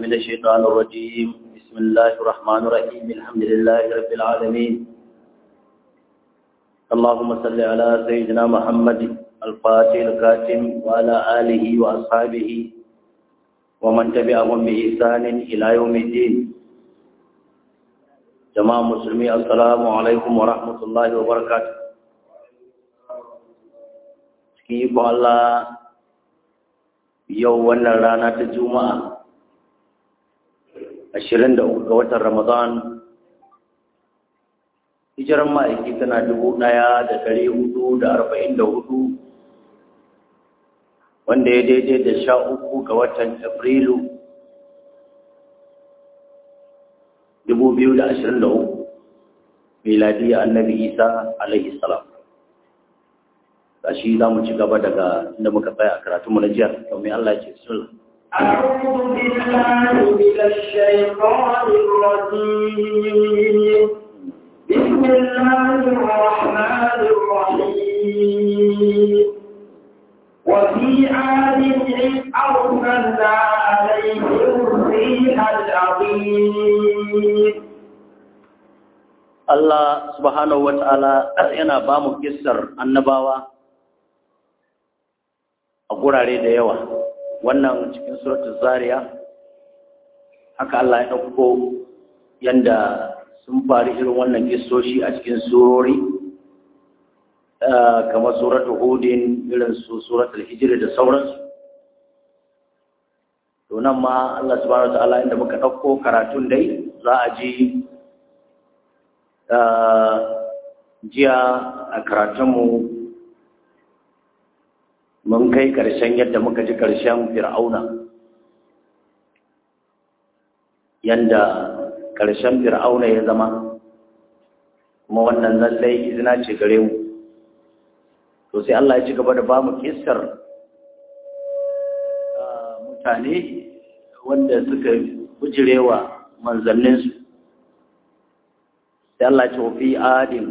من الشيطان الرجيم بسم الله الرحمن الرحيم الحمد لله رب العالمين اللهم صل على سيدنا محمد الفاتح الكاتم وعلى آله وأصحابه ومن تبعهم بإحسان إلى يوم الدين جماعة مسلمين السلام عليكم ورحمة الله وبركاته كيف الله yau wannan rana ta juma'a ashirin da uku ga watan ramadan hijiran ma'aiki tana dubu ɗaya da ɗari hudu da arba'in da hudu wanda ya daidai da sha uku ga watan afrilu dubu biyu da ashirin da uku miladiyya annabi isa alaihi salam gashi za mu ci gaba daga inda muka tsaya a karatunmu na jiya domin Allah ya ce sulh أعوذ بالله من الشيطان الرجيم بسم الله الرحمن الرحيم وفي عاد إذ أرسلنا عليهم الريح العظيم Allah subhanahu wa ta'ala yana ba mu kissar annabawa a gurare da yawa wannan cikin suratul zariya haka Allah ya ɗauko yanda sun faru irin wannan kissoshi a cikin surori kamar suratul hudin irin su suratul hijr da sauransu to nan ma Allah subhanahu wa ta'ala inda muka ɗauko karatun dai za a ji jiya a karatunmu mun kai ƙarshen yadda muka ji ƙarshen fir'auna yadda ƙarshen fir'auna ya zama kuma wannan lallai izina ce gare mu to sai Allah ya ci gaba da ba mu kisar mutane wanda suka bujirewa manzanninsu sai Allah ce fi adin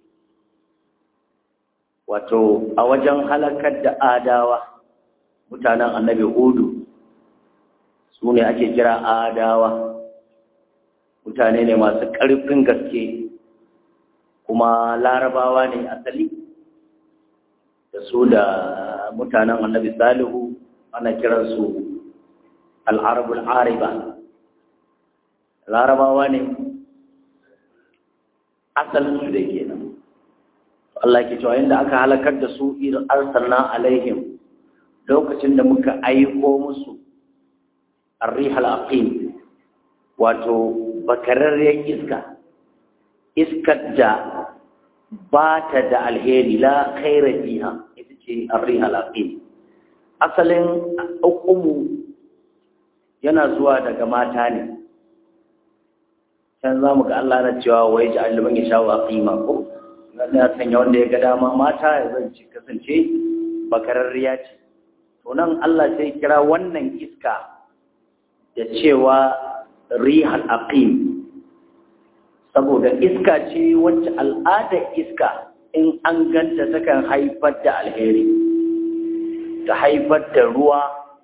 wato a wajen halakar da adawa mutanen annabi hudu su ne ake kira adawa mutane ne masu ƙarfin gaske kuma larabawa ne asali da su da mutanen annabi salihu ana kiransu al'arabul ariba larabawa ne asalinsu da ke nan Allah ke cewa inda aka halakar da su irin arsalna alaihim lokacin da muka aiko musu arrihal aqim wato bakararriyar iska iskar da ba ta da alheri la khaira fiha ita ce arrihal aqim asalin hukumu yana zuwa daga mata ne can za mu ga Allah na cewa wai ji aliman ya sha wa qima ko ya sanya wanda ya ga dama mata ya zance kasance bakararriya ce to nan Allah sai kira wannan iska da cewa rihal aqim saboda iska ce wacce al'adar iska in an ganta takan haifar da alheri ta haifar da ruwa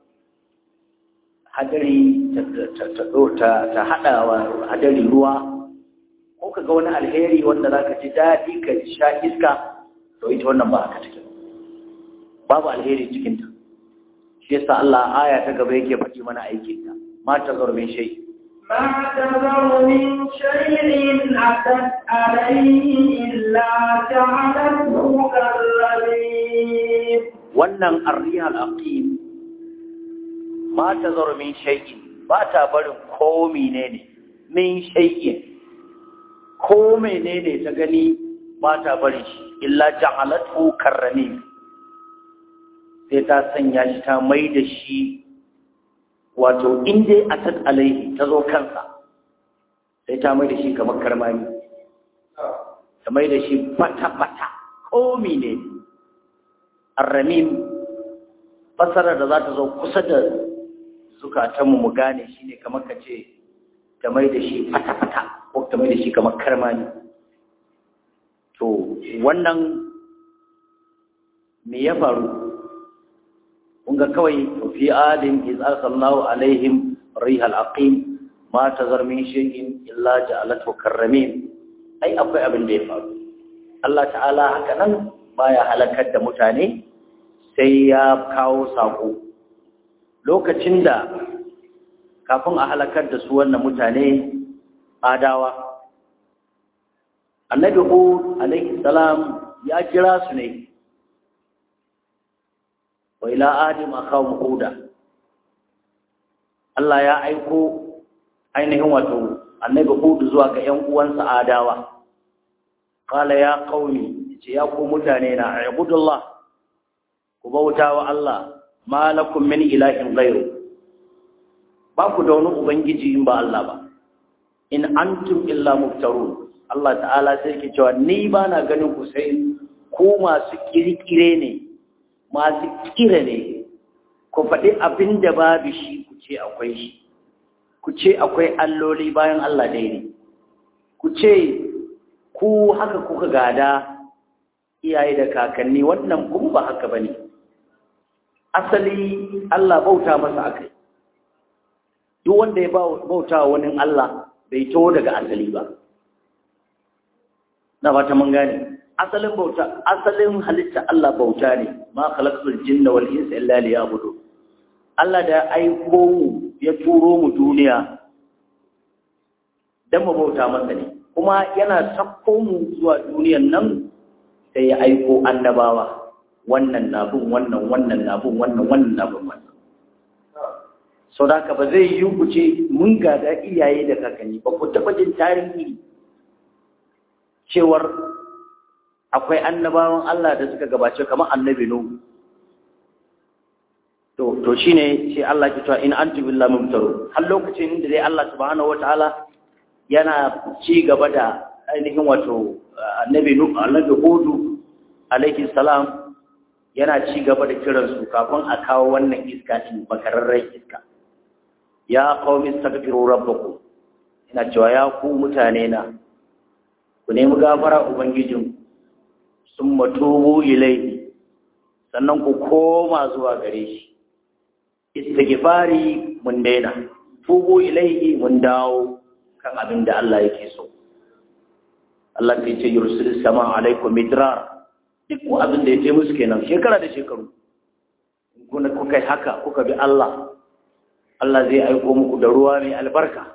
hadari ta haɗawa hadari ruwa ko ka ga wani alheri wanda za ka ji daɗi ka sha iska to ita wannan ba haka take babu alheri cikinta shi yasa Allah aya ta gaba yake faɗi mana aikinta ma ta zaro min shay ما تذر من شيء أتت عليه إلا جعلته كالرميم wannan arrihal aqim ma ta zaro min shay'in ba ta barin ko menene min shay'in ko menene ta gani ba ta barin shi illa ja'alatu karrami sai ta sanya shi ta mai da shi wato in dai asad alaihi ta zo kansa sai ta mai da shi kamar karmani ta mai da shi fata-fata ko menene arramim fasarar da za ta zo kusa da zukatanmu mu gane shi ne kamar ka ce ta mai da shi fata-fata ko ta mai da shi kamar karmani to wannan me ya faru kun ga kawai fi adin iz arsalnahu alaihim rihal aqim ma tazar min shay'in illa ja'alathu karramin ai akwai abin da ya faru Allah ta'ala haka nan baya halakar da mutane sai ya kawo sako lokacin da kafin a halakar da su wannan mutane adawa annabi hud alaihi salam ya kira su ne wa ila adim akhawm huda Allah ya aiko ainihin wato annabi hud zuwa ga ƴan uwansa adawa qala ya qaumi ce ya ku mutane na ibudullah ku bauta wa Allah ma lakum min ilahin ghairu ba ku da wani ubangiji in ba Allah ba in antum illa muftarun Allah ta'ala sai ke cewa ni ba na ganin ku sai ku masu kirkire ne masu kire ne ku faɗi abin da babu shi ku ce akwai shi ku ce akwai alloli bayan Allah ɗaya ne ku ce ku haka kuka gada iyaye da kakanni wannan kuma ba haka ba ne asali Allah bauta masa akai duk wanda ya bauta wani Allah bai to daga asali ba na fata mun gane asalin bauta asalin halitta Allah bauta ne ma khalaqtul jinna wal insa illa liya'budu Allah da ya aiko mu ya turo mu duniya dan mu bauta masa ne kuma yana sakko mu zuwa duniyan nan sai ya aiko annabawa wannan na bin wannan wannan na bin wannan wannan na bin wannan sau da haka ba zai yi ku ce mun gada iyaye da kakanni ba ku taɓa jin tarihi cewar akwai annabawan Allah da suka gabace kamar annabi Nuhu to to shine sai Allah ke cewa in antum billahi mumtaru har lokacin da dai Allah subhanahu wataala yana ci gaba da ainihin wato annabi Nuhu annabi Hudu alaihi salam yana ci gaba da kiran su kafin a kawo wannan iska din bakararren iska ya qaumi astaghfiru rabbakum ina cewa ya ku mutane na ku nemi gafara ubangijin sun matubu ilaihi sannan ku koma zuwa gare shi istighfari mun daina tubu ilaihi mun dawo kan abin da Allah yake so Allah ke ce yursil sama alaikum midrar duk abin da ya ce musu kenan shekara da shekaru kuna kuka yi haka kuka bi Allah Allah zai aiko muku da ruwa mai albarka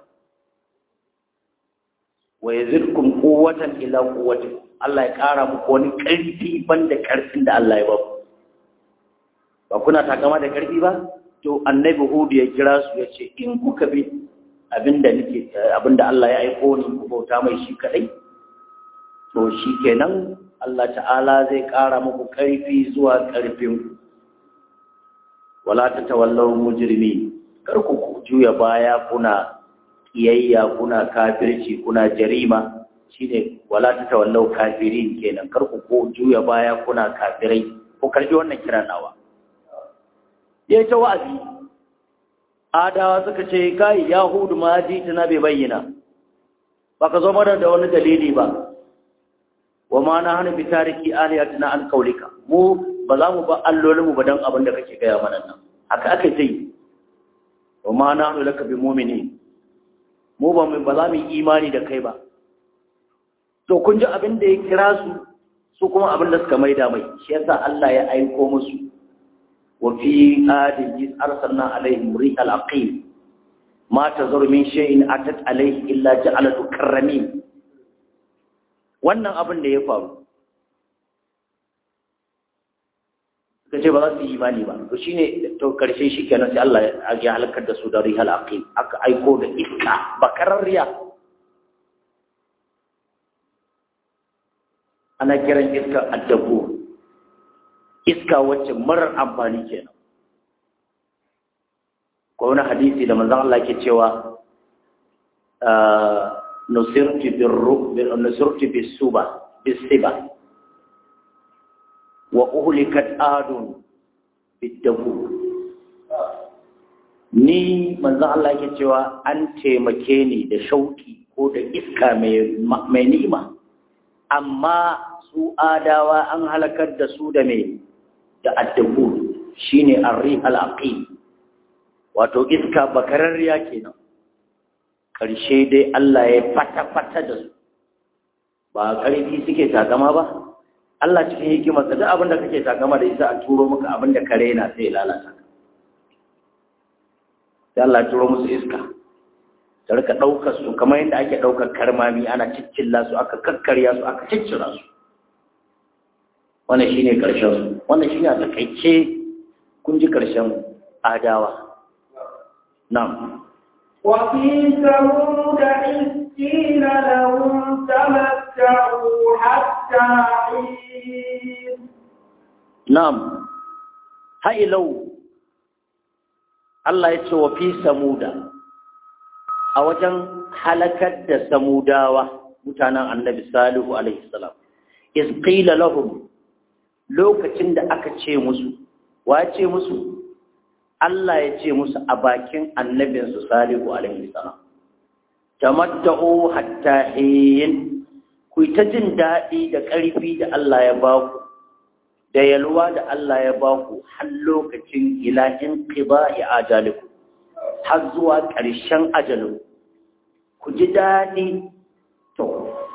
wa yazidkum quwwatan ila quwwatikum Allah ya ƙara muku wani ƙarfi banda ƙarfin da Allah ya ba ku ba kuna takama da ƙarfi ba to annabi Hud ya kira su ya ce in kuka bi abinda nake abinda Allah ya aiko ni ku bauta mai shi kadai to shi kenan Allah ta'ala zai ƙara muku ƙarfi zuwa ƙarfin wala tatawallaw mujrimin kar ku juya baya kuna kiyayya kuna kafirci kuna jarima shine wala tatawallaw kafirin kenan kar ku ko juya baya kuna kafirai ko karbi wannan kira nawa yayi ta wa'azi adawa suka ce kai yahudu ma ji tana bai bayyana baka zo mana da wani dalili ba wa ma na hana bi tariki aliyatina an kaulika mu ba za mu ba allolinmu ba dan abin da kake gaya mana nan haka aka yi wa ma na hana laka bi mu'mini mu ba mu ba za mu yi imani da kai ba to kun ji abin da ya kira su su kuma abin da suka maida mai shi yasa Allah ya aiko musu wa fi adin is arsalna alaihim rihal aqim ma tazur min shay'in atat alaihi illa ja'alatu karramin wannan abin da ya faru suka ce ba za su yi imani ba to shine to karshe shi kenan sai Allah ya halakar da su da rihal aqim aka aiko da iska bakararriya ana kiran iska addabu iska wacce marar amfani kenan ko wani hadisi da manzon Allah ke cewa nusirti birru nusirti bisuba bisiba wa uhlikat adun bidabu ni manzon Allah ke cewa an taimake ni da shauki ko da iska mai mai ni'ima amma su adawa an halakar da su da mai da addabu shine arrih al-aqim wato iska bakararriya kenan ƙarshe dai Allah ya fata-fata da su ba ƙarfi suke takama ba Allah cikin hikimarsa duk abin da kake takama da isa a turo maka abin da kare na sai lalata ka sai Allah ya turo musu iska ta rika ɗaukar su kamar yadda ake ɗaukar karmami ana ciccilla su aka kakkarya su aka ciccira su wannan shine ƙarshen su wannan shine a takaice kun ji ƙarshen adawa na'am وفي ثمود إذ قيل لهم تمتعوا حتى حين Na'am, ha'ilau, Allah ya ce wa fi samuda, a wajen halakar da samudawa mutanen annabi Salihu alaihissalam, isqila lahum lokacin da aka ce musu, wa ce musu? Allah ya ce musu a bakin annabinsu Salihu alaihissalam. Tamatta'u hatta hin, ku ta jin daɗi da ƙarfi da Allah ya ba ku. da yalwa da Allah ya ba ku har lokacin ilahin qiba'i ajaliku har zuwa ƙarshen ajalin ku ji daɗi to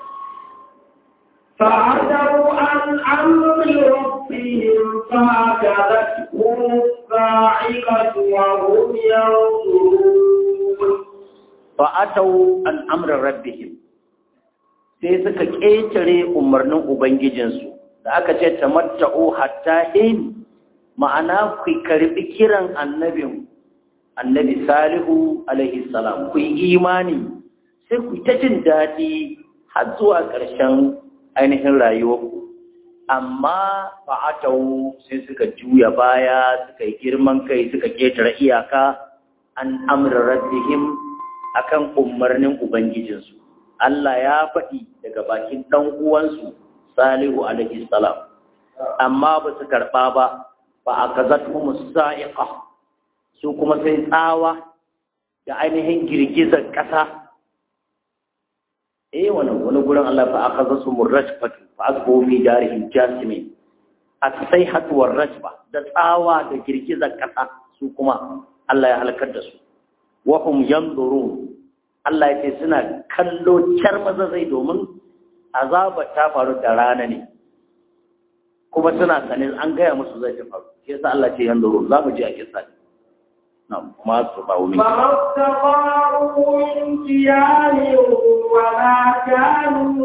فعتوا عن أمر ربهم فأخذتهم الصاعقة وهم ينظرون fa'atau an amra rabbihim sai suka ƙetare umarnin ubangijinsu da aka ce tamatta'u hatta hin ma'ana ku karbi kiran annabin annabi salihu alaihi salam ku yi imani sai ku ta jin daɗi har zuwa ƙarshen ainihin rayuwarku amma fa'atau sai suka juya baya suka yi girman kai suka ƙetare iyaka an amra rabbihim akan umarnin ubangijinsu Allah ya faɗi daga bakin ɗan uwansu Salihu alaihi salam amma ba su karɓa ba ba a kazatuhum sa'iqa su kuma sai tsawa da ainihin girgizar ƙasa eh wani wani gurin Allah fa akaza su murrajfatu fa asbu fi darihim jasimin as-sayhatu war-rajfa da tsawa da girgizar ƙasa su kuma Allah ya halakar da su wahum yanzurun Allah ya ce suna kallo car maza zai domin azaba ta faru da rana ne kuma suna sanin an gaya musu zai ta faru shi yasa Allah ce yanzurun za mu ji a kissa na kuma su ba wumi فما استطاعوا من قيام وما كانوا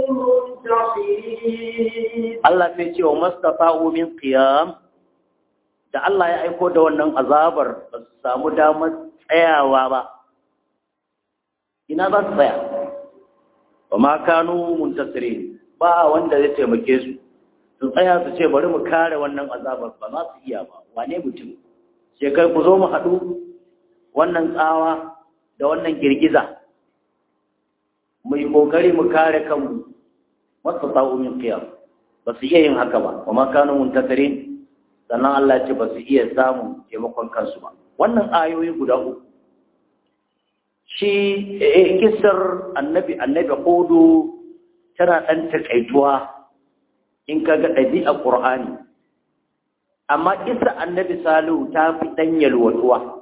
منتصرين Allah sai ce wa mastafa'u min qiyam da Allah ya aiko da wannan azabar ba su samu damar tsayawa ba ina za su tsaya ba ma kanu muntasiri ba wanda zai taimake su su tsaya su ce bari mu kare wannan azabar ba za su iya ba wane mutum sai kai ku zo mu haɗu wannan tsawa da wannan girgiza mu yi ƙoƙari mu kare kanmu wasu min qiyam ba su iya yin haka ba wa ma kanu muntasirin sannan Allah ce ba su iya samun taimakon kansu ba wannan ayoyi guda uku shi kisar annabi annabi hudu tana ɗan takaituwa in ka ga ɗabi'a ƙur'ani amma kisar annabi salihu ta fi ɗan yalwatuwa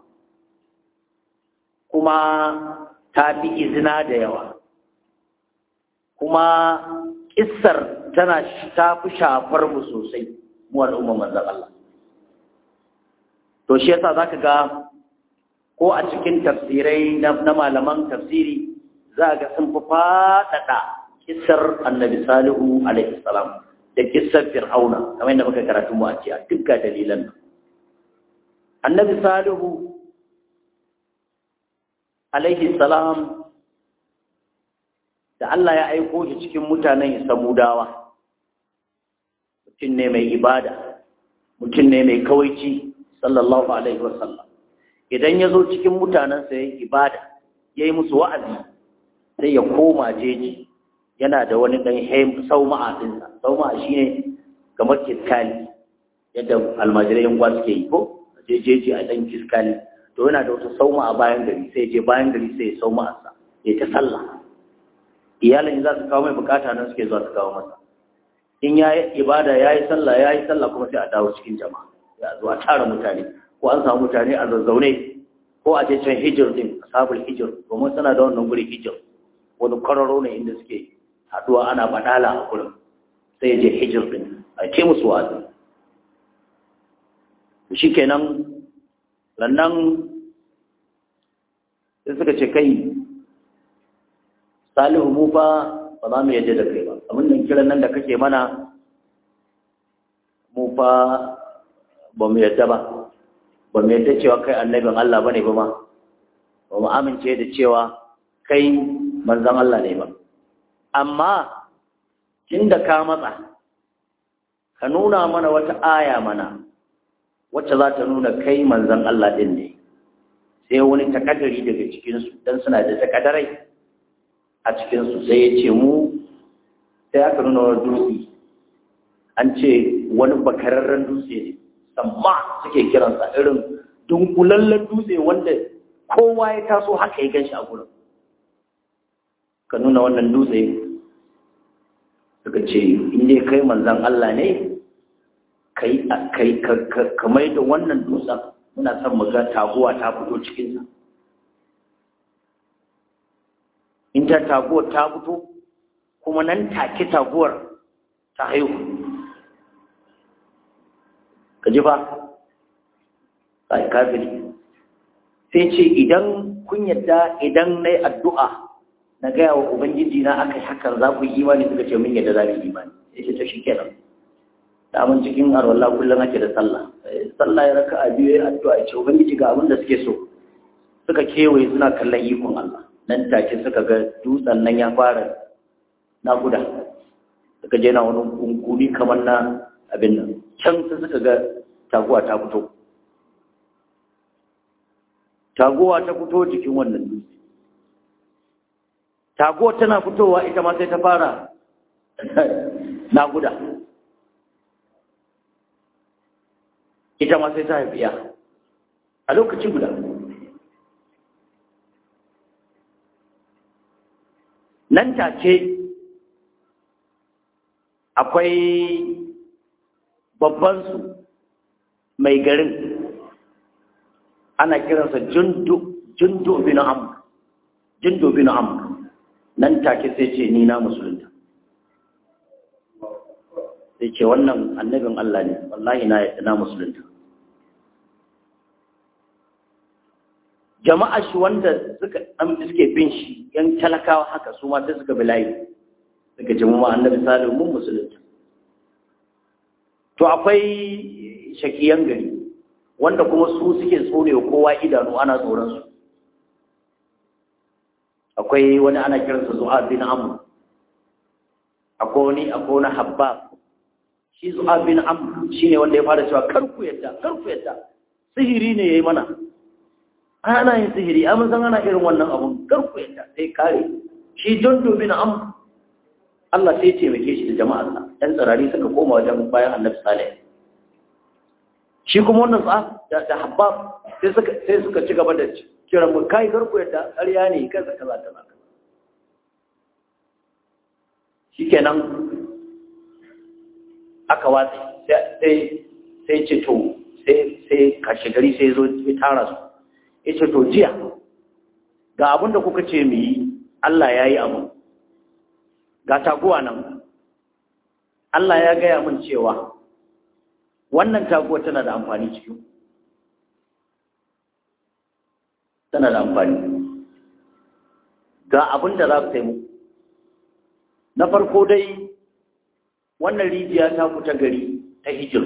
kuma ta fi izina da yawa kuma kisar tana ta fi shafar mu sosai mu al'umma manzan Allah to shi yasa zaka ga ko a cikin tafsirai na malaman tafsiri za ga sun fi faɗaɗa kisar annabi salihu alaihi salam da kisar fir'auna kamar yadda muka karatu mu a ce a dukkan dalilan nan annabi salihu alaihi salam da Allah ya aiko shi cikin mutanen samudawa mutum ne mai ibada mutum ne mai kawaici sallallahu alaihi wasallam idan ya zo cikin mutanensa ya yi ibada ya yi musu wa'azi sai ya koma jeji yana da wani ɗan haim sauma'a ɗinsa sauma'a shi ne kamar kiskali yadda almajirai yan suke yi ko a je jeji a ɗan kiskali to yana da wata sauma'a bayan gari sai je bayan gari sai ya sauma'arsa ya ta sallah iyalin za su kawo mai bukata nan suke zuwa su kawo masa in ya yi ibada ya yi sallah ya yi sallah kuma sai a dawo cikin jama'a ya zo a tara mutane ko an samu mutane a zazzaune ko a je can hijir din ashabul hijir domin suna da wannan guri hijir wani kwararo ne inda suke haduwa ana badala a gurin sai ya je hijir din a ce musu wa'azi shi kenan lannan sai suka ce kai salihu mu fa ba za mu yadda da kai ba abin da kiran nan da kake mana mu fa ba mu yadda ba ba mu yadda cewa kai annabin Allah bane ba ma ba mu amince da cewa kai manzon Allah ne ba amma da ka matsa ka nuna mana wata aya mana wacce za ta nuna kai manzon Allah din ne sai wani takadari daga cikinsu don suna da takadarai a cikinsu sai ya ce mu sai aka nuna wani dutse an ce wani bakararren dutse ne samma suke kiransa irin dunkulallen dutse wanda kowa ya taso haka ya gan shi a gurin ka nuna wannan dutse suka ce inda kai manzan Allah ne kai ka mai da wannan dutsen muna son mu ga taguwa ta fito cikinsa in ta taguwar ta fito kuma nan take taguwar ta haihu ka ji ba sai kafiri sai ce idan kun yadda idan na yi addu'a na gaya wa ubangiji na aka yi hakan za ku yi imani suka ce min yadda za mu yi imani ya ce ta shi kenan daman cikin arwallah kullum ake da sallah sallah ya raka a biyu ya addu'a ya ce ubangiji ga abin da suke so suka kewaye suna kallon ikon Allah nan take suka ga dutsen nan ya fara naƙuda suka je na wani kunkuri kamar na abin nan can sai suka ga taguwa ta fito taguwa ta fito jikin wannan dutse taguwa tana fitowa ita ma sai ta fara naƙuda ita ma sai ta haifiya a lokaci guda nan take akwai babbansu mai garin ana kiransa jundu bin amr jundu bin amr nan take sai ce ni na musulunta sai ce wannan annabin Allah ne wallahi na yadda na musulunta jama'a shi wanda suka suke bin shi yan talakawa haka su ma sai suka bi layi suka ce mu annabi salihu mun musulunta to akwai shakiyan gari wanda kuma su suke tsorewa kowa idanu ana tsoron su akwai wani ana kiransa zu'a bin amr akwai wani akwai wani habbab shi zu'a bin amr shine wanda ya fara cewa kar ku yadda kar ku yadda sihiri ne yayi mana ana yin sihiri amma san ana irin wannan abun kar ku yadda sai kare shi jundu bin amr Allah sai ya taimake shi da jama'arsa ɗan tsirari suka koma wajen bayan annabi salih shi kuma wannan tsa da habbab sai suka sai suka ci gaba da kiran mu kai kar ku yadda ƙarya ne kaza kaza kaza shikenan aka watsi sai sai ce to sai sai kashe gari sai zo ya tara su ya ce to jiya ga abin da kuka ce mu yi Allah ya yi abu ga taguwa nan Allah ya gaya min cewa wannan taguwa tana da amfani cikin tana da amfani ga abin da za su taimu na farko dai wannan rijiya ta fita gari ta hijir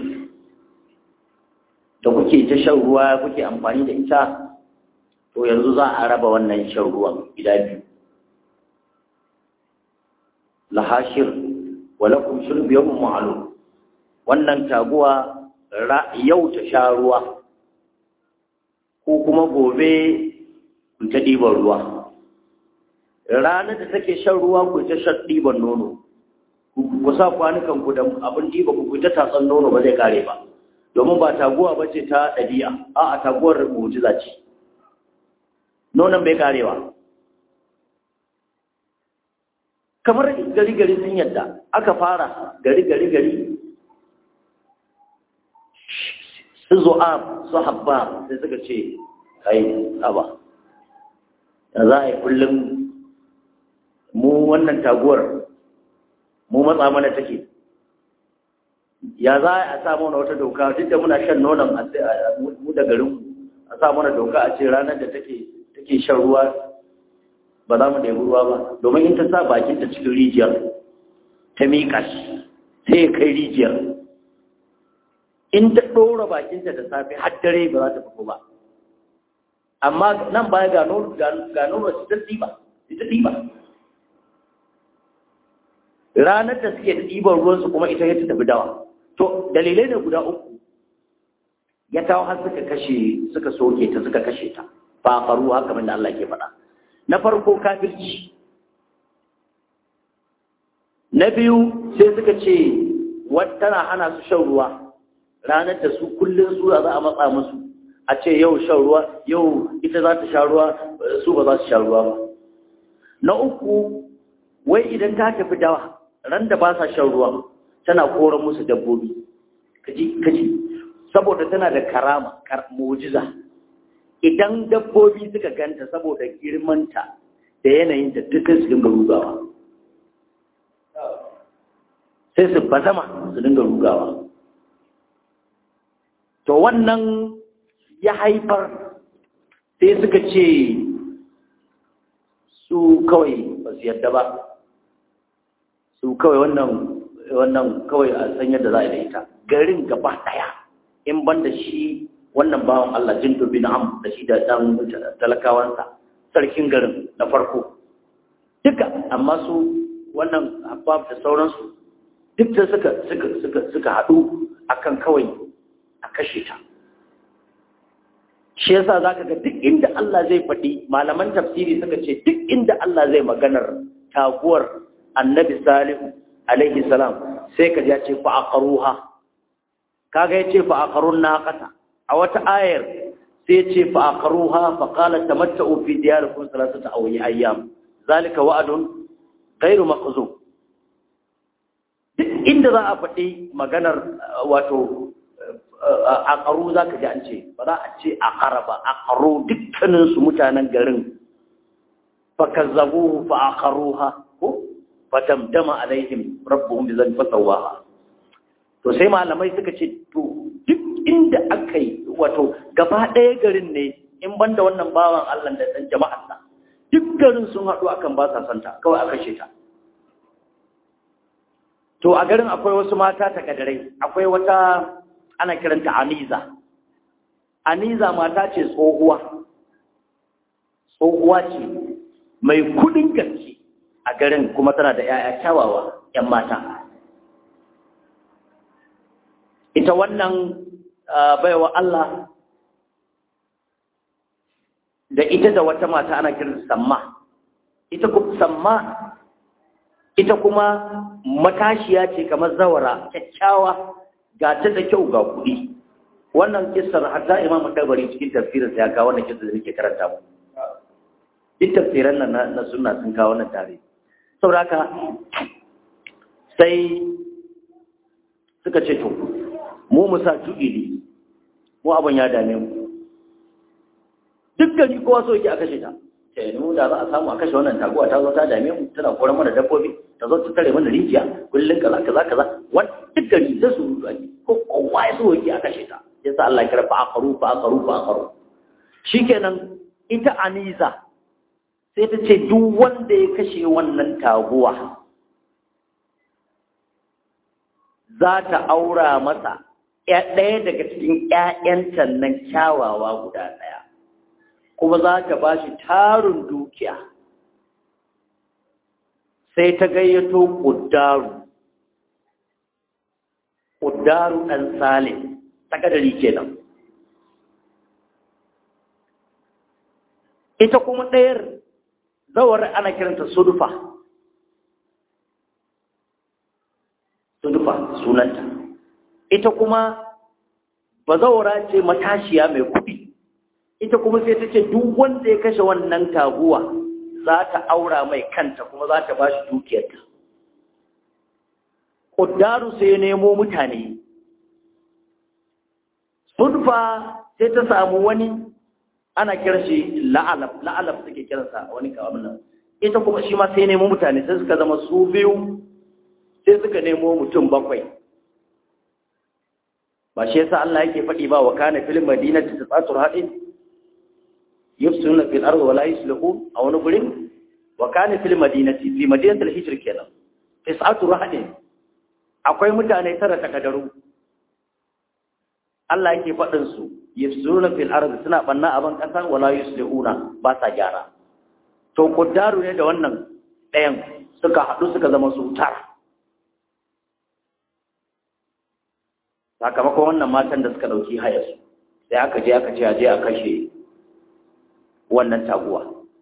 da kuke ta shan ruwa kuke amfani da ita to yanzu za a raba wannan shan ruwan gida biyu lahashir walakum shurbi yawmin ma'lum wannan taguwa yau ta sha ruwa ko kuma gobe ku ta ɗiban ruwa ranar da take shan ruwa ku ta shan ɗiban nono ku sa kwanukan ku da abin ɗiba ku ta tatsan nono ba zai kare ba domin ba taguwa ba ce ta ɗabi'a a a taguwar mujiza ce nonon bai karewa kamar gari-gari sun yadda aka fara gari-gari-gari su zo'ab su habba sai suka ce kai aba da za a yi kullum mu wannan taguwar mu matsa mana take ya za a sa mana wata doka duk da muna shan nonon mu da garin a sa mana doka a ce ranar da take take shan ruwa ba za mu ɗebi ruwa ba domin in ta sa bakinta cikin rijiyar ta miƙa shi sai ya kai rijiyar in ta ɗora bakinta da safe har dare ba za ta fito ba amma nan baya ga nono ga nono su ta ɗiba ita ɗiba ranar da suke da ɗiban ruwansu kuma ita ya ta tafi dawa to dalilai ne guda uku ya kawo har suka kashe suka soke ta suka kashe ta fa faru haka da Allah ke faɗa na farko kafirci na biyu sai suka ce tana hana su shan ruwa ranar da su kullum su za a matsa musu a ce yau shan ruwa yau ita za ta sha ruwa su ba za su sha ruwa ba na uku wai idan ta tafi dawa ran da ba sa shan ruwa tana koran musu dabbobi kaji kaji saboda tana da karama mujiza idan dabbobi suka ganta saboda girmanta da yanayinta duk su dinga rugawa sai su bazama su dinga rugawa to wannan ya haifar sai suka ce su kawai ba su yadda ba su kawai wannan wannan kawai a san yadda za a da ita garin gaba daya in ban da shi wannan bawan Allah jindu bin am da shi da dan talakawansa sarkin garin na farko duka amma su wannan habab da sauransu duk da suka suka suka suka haɗu akan kawai a kashe ta shi yasa zaka ga duk inda Allah zai faɗi malaman tafsiri suka ce duk inda Allah zai maganar taguwar annabi salihu alaihi salam sai ka ya ce fa aqruha kaga ya ce fa aqrun naqata a wata ayar sai ce fa aqruha fa qala tamatta'u fi diyarikum thalathata ayyam zalika wa'dun ghairu maqzum duk inda za a faɗi maganar wato a ƙaru za ka ji an ce ba za a ce a ƙara ba a ƙaru dukkaninsu mutanen garin fa kazzabu fa a ƙaruha ko fa damdama alaihim rabbuhum bi zan fasawaha to sai malamai suka ce to duk inda aka yi wato gaba ɗaya garin ne in banda wannan bawan Allah da ɗan jama'ar sa duk garin sun haɗu akan ba sa santa kawai aka ce ta to a garin akwai wasu mata takadarai akwai wata ana kiranta aniza aniza mata ce tsohuwa tsohuwa ce mai kudin gaske a garin kuma tana da 'ya'ya kyawawa 'yan mata ita wannan baiwa Allah da ita da wata mata ana kiranta samma ita kuma samma ita kuma matashiya ce kamar zawara kyakkyawa ga ta da kyau ga kuɗi wannan kissar hatta imam tabari cikin tafsirin ya kawo wannan kissar da yake karanta mu duk tafsiran nan na sunna sun kawo wannan tare saboda haka sai suka ce to mu mu sa tuɗi mu abin ya dame mu duk gari kowa so yake a kashe ta sai mu da za a samu a kashe wannan taguwa ta zo ta dame mu tana koran mana dabbobi ta zo ta tare mana rijiya kullun kaza kaza kaza wani duk gari da su rudu ake ko kowa ya so yake a kashe ta yasa Allah ya kira fa aqaru fa aqaru fa aqaru shikenan ita aniza sai ta ce duk wanda ya kashe wannan taguwa za ta aura masa ɗaya daga cikin ‘ya'yanta nan kyawawa guda ɗaya kuma za ta ba shi tarin dukiya sai ta gayyato ƙuddaru ƙuddaru ɗan salim takadari kenan ita kuma ɗayar zawar ana kiranta sudufa sudufa sunanta ita kuma bazawara ce matashiya mai kuɗi ita kuma sai ta ce duk wanda ya kashe wannan taguwa za ta aura mai kanta kuma za ta ba shi dukiyarta ƙuddaru sai ya nemo mutane sulfa sai ta samu wani ana kiran shi la'alab la'alab suke kiransa wani abin nan ita kuma shi ma sai nemo mutane sai suka zama su biyu sai suka nemo mutum bakwai ba shi yasa Allah yake faɗi ba wa kana fil madinati tasatur hadin yufsuna fil ardi wa la yuslihu a wani gurin wa kana fil madinati fi madinati al hijr kenan tasatur hadin akwai mutane tara takadaru Allah yake faɗin su yufsuna fil ardi suna banna aban kasa wa la yuslihuna ba sa gyara to kuddaru ne da wannan ɗayan suka haɗu suka zama su tara sakamakon wannan matan da suka ɗauki hayarsu sai aka je aka ce a je a kashe wannan taguwa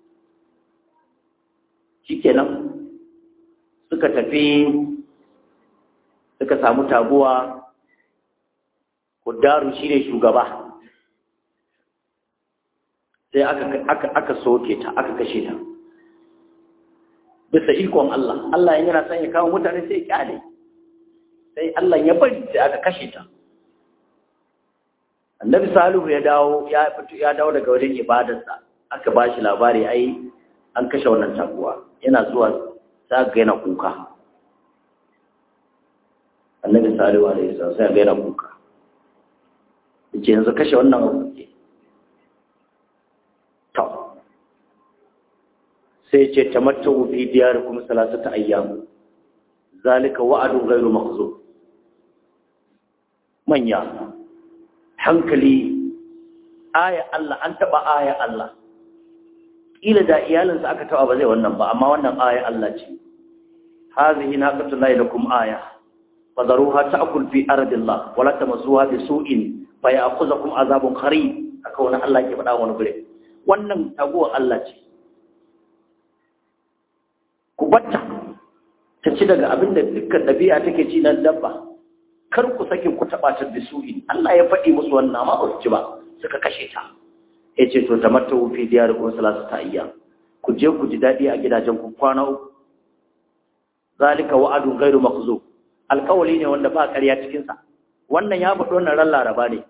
shikenan suka tafi suka samu taguwa kudaru shi ne shugaba sai aka, aka, soke ta aka kashe ta bisa ikon Allah Allah yana son ya kawo mutane sai ya kyale sai Allah ya bari sai aka kashe ta annabi salihu ya dawo ya fito ya dawo daga wajen ibadarsa aka ba shi labari ai an kashe wannan taguwa yana zuwa sa ga yana kuka annabi salihu alaihi salam sai ga yana kuka yace yanzu kashe wannan abu ke to sai ce tamattu fi diyarikum salasata ayyam zalika wa'adun ghairu makhzub manya hankali aya Allah an taba aya Allah kila da iyalinsa aka taba ba zai wannan ba amma wannan aya Allah ce hazihi naqatu la lakum aya fadaruha ta'kul fi ardillah wala tamassuha bi su'in fa ya'khudhukum azabun qarib aka wannan Allah ke faɗa wani gure wannan taguwar Allah ce ku batta ta ci daga abin da dukkan ɗabi'a take ci nan dabba kar ku sake ku taɓa ta da su'i Allah ya faɗi musu wannan amma ba su ci ba suka kashe ta ya ce to tamatta fi diyar kun salatu ta iya ku je ku ji daɗi a gidajen ku kwana uku zalika wa'adun ghairu makhzub alƙawali ne wanda ba ƙarya cikin sa wannan ya faɗo wannan ran laraba ne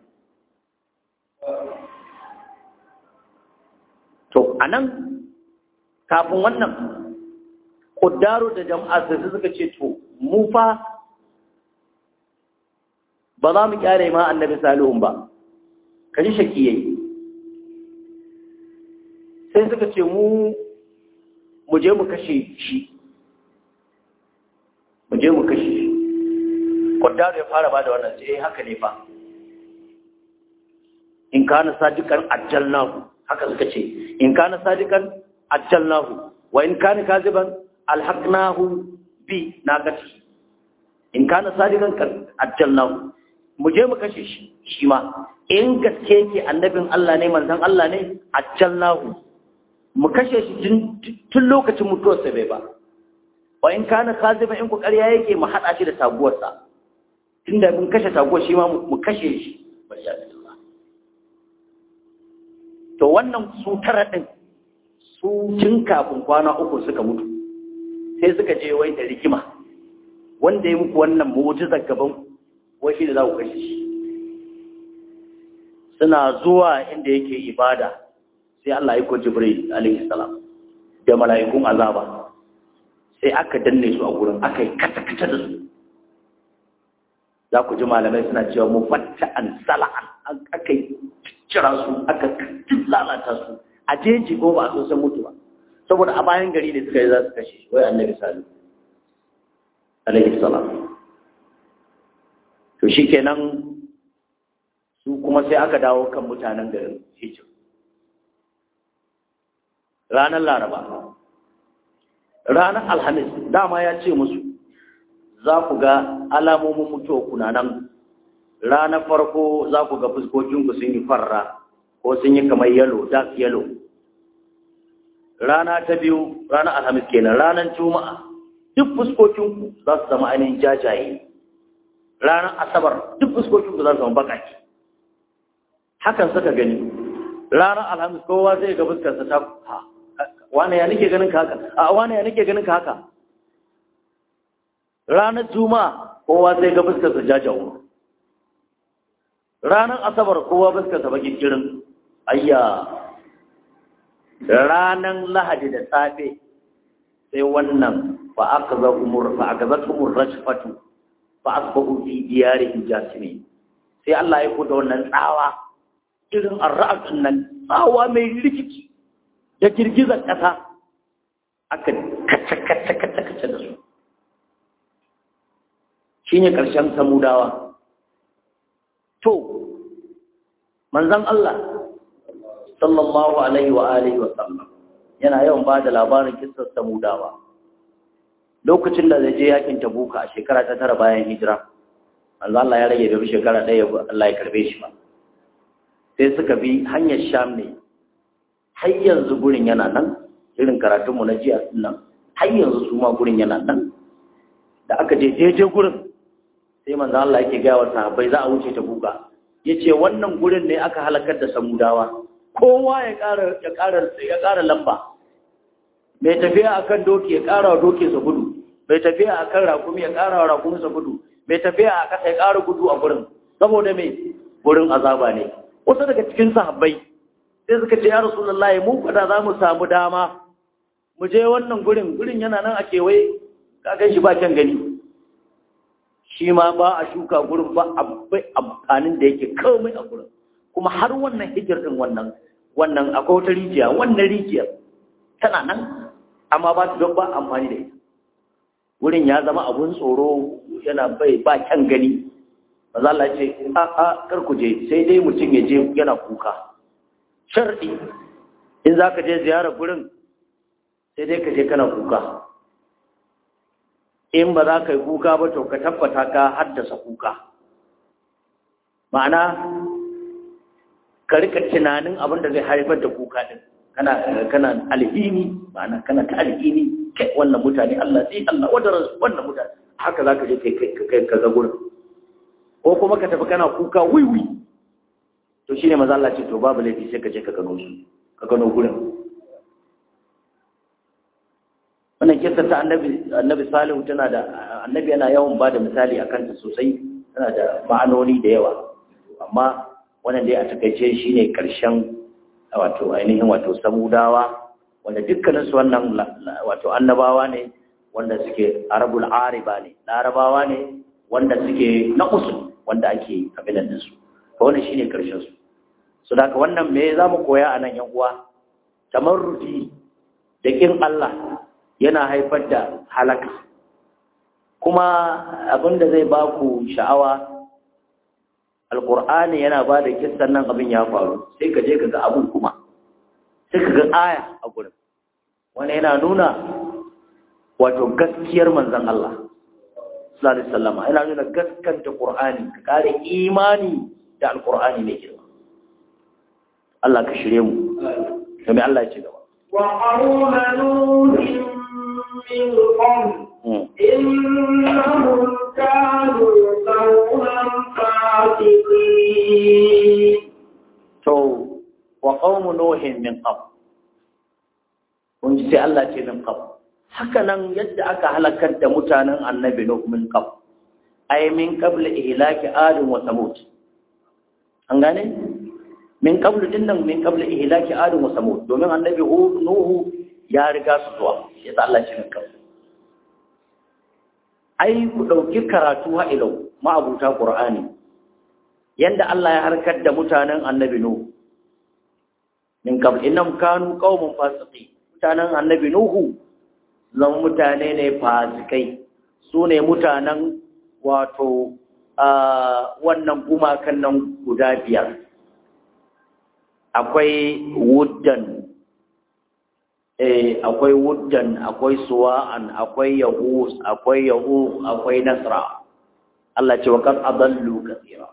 to anan kafin wannan kuddaro da jama'a sai suka ce to mu fa ba za mu kyare ma annabi salihun ba kaji shaki yayi sai suka ce mu mu je mu kashe shi mu je mu kashe shi kuddaro ya fara bada wannan sai haka ne fa in kana sadikan ajjalnahu haka suka ce in kana sadikan ajjalnahu wa in kana kaziban alhaqnahu bi naqati in kana sadiqan ajjalnahu mu je mu kashe shi shi ma in gaske ke annabin Allah ne manzon Allah ne ajjalnahu mu kashe shi tun lokacin mutuwar sa bai ba wa in kana kaziban in ku ƙarya yake mu hada shi da taguwar sa tunda mun kashe taguwar shi ma mu kashe shi to wannan su tara din su tun kafin kwana uku suka mutu sai suka je wai da rigima wanda ya muku wannan mu'jizar gaban wai shi da za ku kashe shi suna zuwa inda yake ibada sai Allah ya ko Jibril alaihi salam da mala'ikun azaba sai aka danne su a gurin aka yi kata-kata da su za ku ji malamai suna cewa mu fatta an sala'an aka yi cira su aka lalata su a jeji ko ba a so san mutu ba saboda a bayan gari ne suka yi za su kashe wai annabi salu alaihi salam to shikenan su kuma sai aka dawo kan mutanen garin hijir ranar laraba ranar alhamis dama ya ce musu za ku ga alamomin mutuwa kuna nan ranar farko za ku ga fuskokinku sun yi farra ko sun yi kamar yalo dark yalo rana ta biyu ranar alhamis kenan ranar juma'a duk fuskokinku za su zama ainihin jajaye ranar asabar duk fuskokinku za su zama bakaki hakan suka gani ranar alhamis kowa zai ga fuskarsa ta ha wane ya nake ganin ka haka a wane ya nake ganin ka haka ranar juma'a kowa zai ga fuskarsa jajawo ranar asabar kowa fuskarsa baki kirin ayya ranan lahadi da safe sai wannan fa aka za umur fa aka za umur rajfatu fa asbahu fi diyarihim jasimin sai Allah ya kuda wannan tsawa irin arra'atun nan tsawa mai rikici da girgizar ƙasa aka kace kace kace kace da su shine ƙarshen samudawa to manzon Allah sallallahu alaihi wa alihi wa sallam yana yawan ba da labarin kissar samudawa lokacin da zai je yakin tabuka a shekara ta tara bayan hijira manzo Allah ya rage da shekara ɗaya Allah ya karbe shi ba sai suka bi hanyar sham ne har yanzu gurin yana nan irin karatunmu na jiya nan har yanzu su ma gurin yana nan da aka je jeje gurin sai manzo Allah yake gaya wa sahabbai za a wuce tabuka yace wannan gurin ne aka halakar da samudawa kowa ya ƙara ya ƙara ya ƙara lamba mai tafiya akan doki ya ƙara wa doki sa gudu mai tafiya akan rakumi ya ƙara wa rakumi sa gudu mai tafiya a ƙasa ya ƙara gudu a gurin saboda mai gurin azaba ne wasu daga cikin sahabbai sai suka ce ya rasulullahi mu fada za mu samu dama mu je wannan gurin gurin yana nan a kewaye ka gan shi ba kyan gani shi ma ba a shuka gurin ba abai amfanin da yake komai a gurin kuma har wannan hijir din wannan wannan akwai wata rijiya wannan rijiyar tana nan amma ba ta don ba amfani da ita wurin ya zama abun tsoro yana bai ba kyan gani maza Allah ce a a kar ku je sai dai mutum ya je yana kuka sharɗi in za ka je ziyarar gurin sai dai ka je kana kuka in ba za ka yi kuka ba to ka tabbata ka haddasa kuka ma'ana ka rika tunanin abin da zai haifar da kuka din kana kana alhini ma'ana kana ta alhini kai wannan mutane Allah sai Allah wadar wannan mutane haka zaka je kai kai ka ga gurin ko kuma ka tafi kana kuka wiwi to shine maza Allah ce to babu laifi sai ka je ka gano su ka gano gurin wannan kissa ta annabi annabi salihu tana da annabi yana yawan ba da misali akan ta sosai tana da ma'anoni da yawa amma wannan dai a takaice shine karshen wato ainihin wato samudawa wanda dukkanin su wannan wato annabawa ne wanda suke arabul ariba ne larabawa ne wanda suke na usul wanda ake kabilan su to wannan shine karshen su so da wannan me zamu koya a nan yan uwa tamarrudi da kin Allah yana haifar da halaka kuma abinda zai ba ku sha'awa alkur'ani yana ba da kissan nan abin ya faru sai ka je ka ga abin kuma sai ka ga aya a gurin wani yana nuna wato gaskiyar manzon Allah sallallahu alaihi wasallam yana nuna gaskanta qur'ani ka kare imani da alkur'ani ne girma Allah ka shirye mu kuma Allah ya ci gaba wa qawma nuhin من قبل إنهم كانوا قوما فاسقين to wa qaumu nuhin min qabl kun ji sai Allah ce min qabl haka nan yadda aka halakar da mutanen annabi nuh min qabl ay min qabl ihlaki ad wa samud an gane min qabl dinnan min qabl ihlaki ad wa samud domin annabi nuhu ya riga su zuwa ya sa Allah cikin kan ai ku dauki karatu ha ilau ma'abuta qur'ani yanda Allah ya harkar da mutanen annabi nuhu min qabl innam kanu qauman fasiqi mutanen annabi nuhu zan mutane ne fasikai su ne mutanen wato wannan gumakan nan guda biyar akwai wuddan eh akwai wuddan akwai suwa'an akwai yahus akwai yahu akwai nasra Allah ce wa qad adallu kathira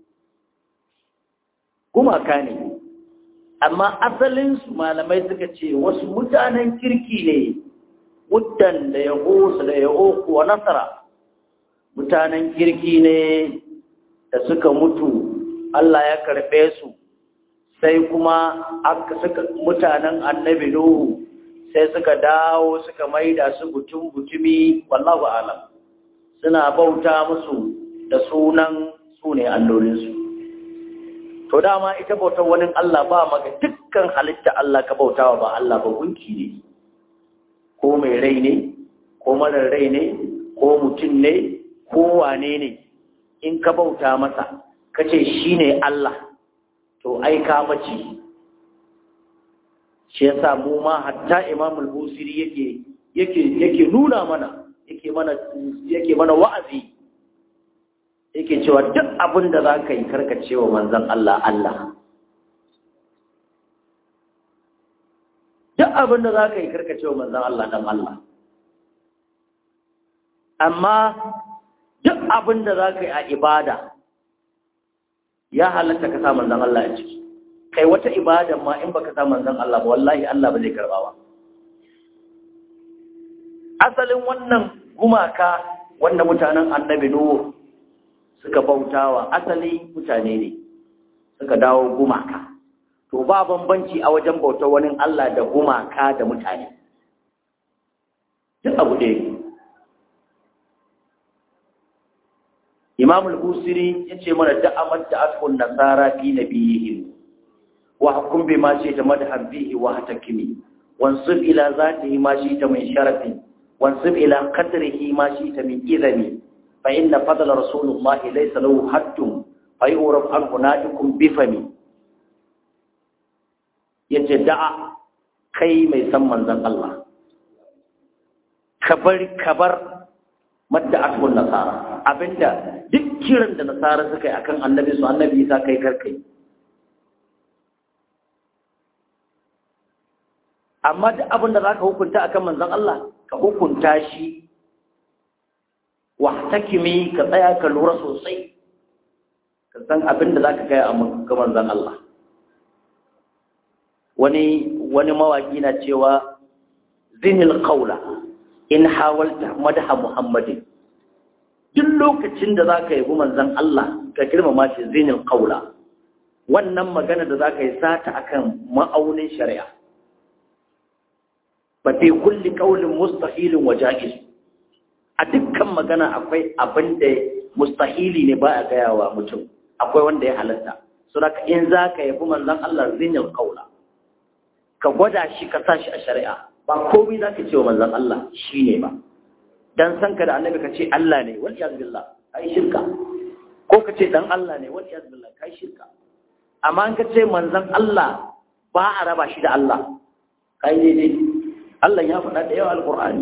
gumaka ne amma asalin su malamai suka ce wasu mutanen kirki ne wuddan da yahus da yahu wa nasra mutanen kirki ne da suka mutu Allah ya karbe su sai kuma aka suka mutanen annabi Nuhu sai suka dawo suka maida su butun butumi wallahu alam suna bauta musu da sunan su ne allolinsu to dama ita bautar wani Allah ba maka duk dukkan halitta Allah ka bautawa ba Allah ba gunki ne ko mai rai ne ko marar rai ne ko mutum ne ko wane ne in ka bauta masa ka ce shi ne Allah to ai ka mace shi yasa mu ma hatta imam al-busiri yake yake yake nuna mana yake mana yake mana wa'azi yake cewa duk abin da za ka yi karkacewa manzon Allah Allah duk abin da za ka yi karkacewa manzon Allah dan Allah amma duk abin da za ka yi a ibada ya halatta ka sa manzan Allah a ciki kai wata ibada ma in baka sa manzan Allah ba wallahi Allah ba zai karba ba asalin wannan gumaka wanda mutanen annabi Nuhu suka bautawa asali mutane ne suka dawo gumaka to ba bambanci a wajen bautar wani Allah da gumaka da mutane duk abu ɗaya ne Imam al-Busiri yace mana da'amat da atkun nasara fi nabiyihim wa hukum bima shi ta madhan bihi wa hatakimi wansub ila zatihi ma shi ta min sharafin wansub ila qadrihi ma shi ta min idami fa inna fadla rasulullahi laysa lahu haddun fa yurab an hunatikum bi fami yace da'a kai mai san manzon Allah kabar kabar madda atkun nasara abinda duk kiran da nasara suka yi akan annabi su annabi isa kai karkai amma duk abin da za ka hukunta akan manzan Allah ka hukunta shi wahtakimi ka tsaya ka lura sosai ka san abin da za ka kai ga manzan Allah wani wani mawaki na cewa zinil qawla in hawalta madha muhammadin duk lokacin da za ka yi manzan Allah ka girmama shi zinin ƙaula wannan magana da za ka yi sata akan ma'aunin shari'a ba fi kulli ƙaulin mustahilin wa ja'iz a dukkan magana akwai abin da mustahili ne ba a gaya wa mutum akwai wanda ya halatta so da in za ka yi manzan Allah zinin ƙaula ka gwada shi ka sa shi a shari'a ba komai za ka ce wa manzan Allah shi ne ba dan san ka da annabi ka ce Allah ne wal iyaz billah kai shirka ko ka ce dan Allah ne wal iyaz billah kai shirka amma in ka ce manzon Allah ba a raba shi da Allah kai daidai Allah ya faɗa da yawa alqur'ani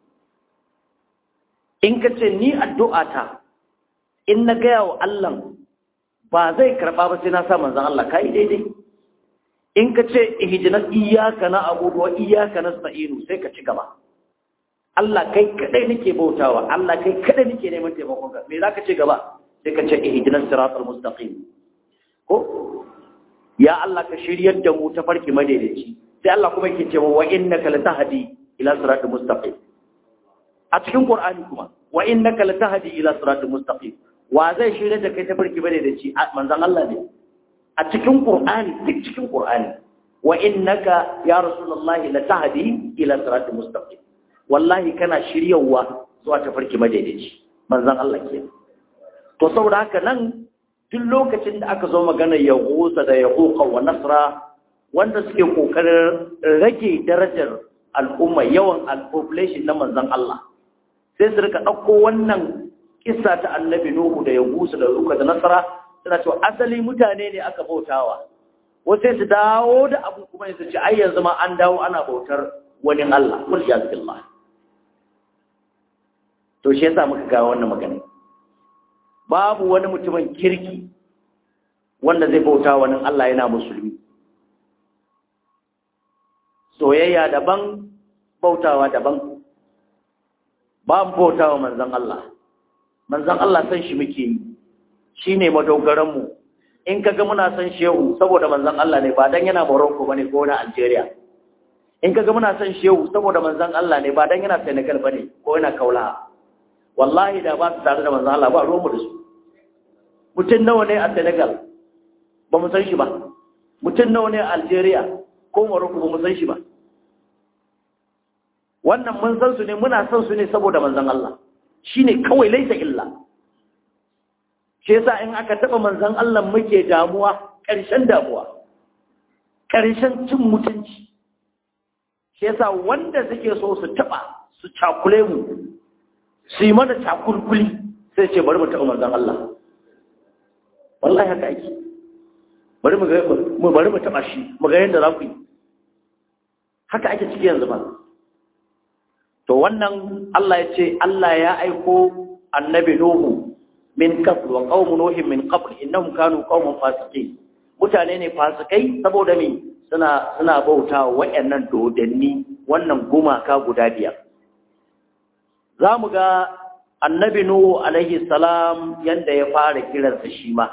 in ka ce ni addu'ata in na gaya wa Allah ba zai karɓa ba sai na sa manzon Allah kai daidai in ka ce ihdinas iyyaka na'budu wa iyyaka nasta'inu sai ka ci gaba Allah kai kadai nake bautawa Allah kai kadai nake neman taimakon ka me zaka ce gaba sai ka ce ihdinas siratal mustaqim ko ya Allah ka shiryar da mu ta farki madaidaici sai Allah kuma yake cewa wa innaka latahdi ila siratal mustaqim a cikin Qur'ani kuma wa innaka latahdi ila siratal mustaqim wa zai shiryar da kai ta farki madaidaici manzon Allah ne a cikin Qur'ani duk cikin Qur'ani wa innaka ya rasulullahi latahdi ila siratal mustaqim wallahi kana shiryawa zuwa tafarki madaidaici manzon Allah ke to saboda haka nan duk lokacin da aka zo magana ya gusa da ya huka wa nasra wanda suke kokarin rage darajar al'umma yawan al-population na manzon Allah sai su rika ɗauko wannan kissa ta annabi Nuhu da ya gusa da ruka da nasara suna cewa asali mutane ne aka bautawa wasu sai su dawo da abu kuma su ce ai yanzu ma an dawo ana bautar wani Allah kul ya billah to shi yasa muka ga wannan magana babu wani mutumin kirki wanda zai bauta wani Allah yana musulmi soyayya daban bautawa daban ba mu bautawa manzon Allah manzon Allah san shi muke yi shine madogaran mu in kaga muna san shehu saboda manzon Allah ne ba dan yana Morocco bane ko na Algeria in kaga muna san shehu saboda manzon Allah ne ba dan yana Senegal bane ko yana Kaula wallahi da ba su tare da manzon Allah ba ruwan mu da su mutum nawa ne a Senegal ba mu san shi ba mutum nawa ne a Algeria ko Morocco ba mu san shi ba wannan mun san su ne muna san su ne saboda manzon Allah shine kawai laisa illa shi yasa in aka taba manzon Allah muke damuwa ƙarshen damuwa ƙarshen cin mutunci shi yasa wanda suke so su taɓa su cakule mu su yi mana cakulkuli sai ce bari mu taɓa manzon Allah wallahi haka ake bari mu ga mu bari mu taɓa shi mu ga yadda za ku yi haka ake ciki yanzu ba to wannan Allah ya ce Allah ya aiko annabi Nuhu min qabl wa qaum nuhin min qabl innahum kanu qauman fasiqin mutane ne fasikai saboda me suna suna bautawa wayannan dodanni wannan gumaka guda biyar zamu ga annabi Nuhu alaihi salam yanda ya fara kiransa shi ma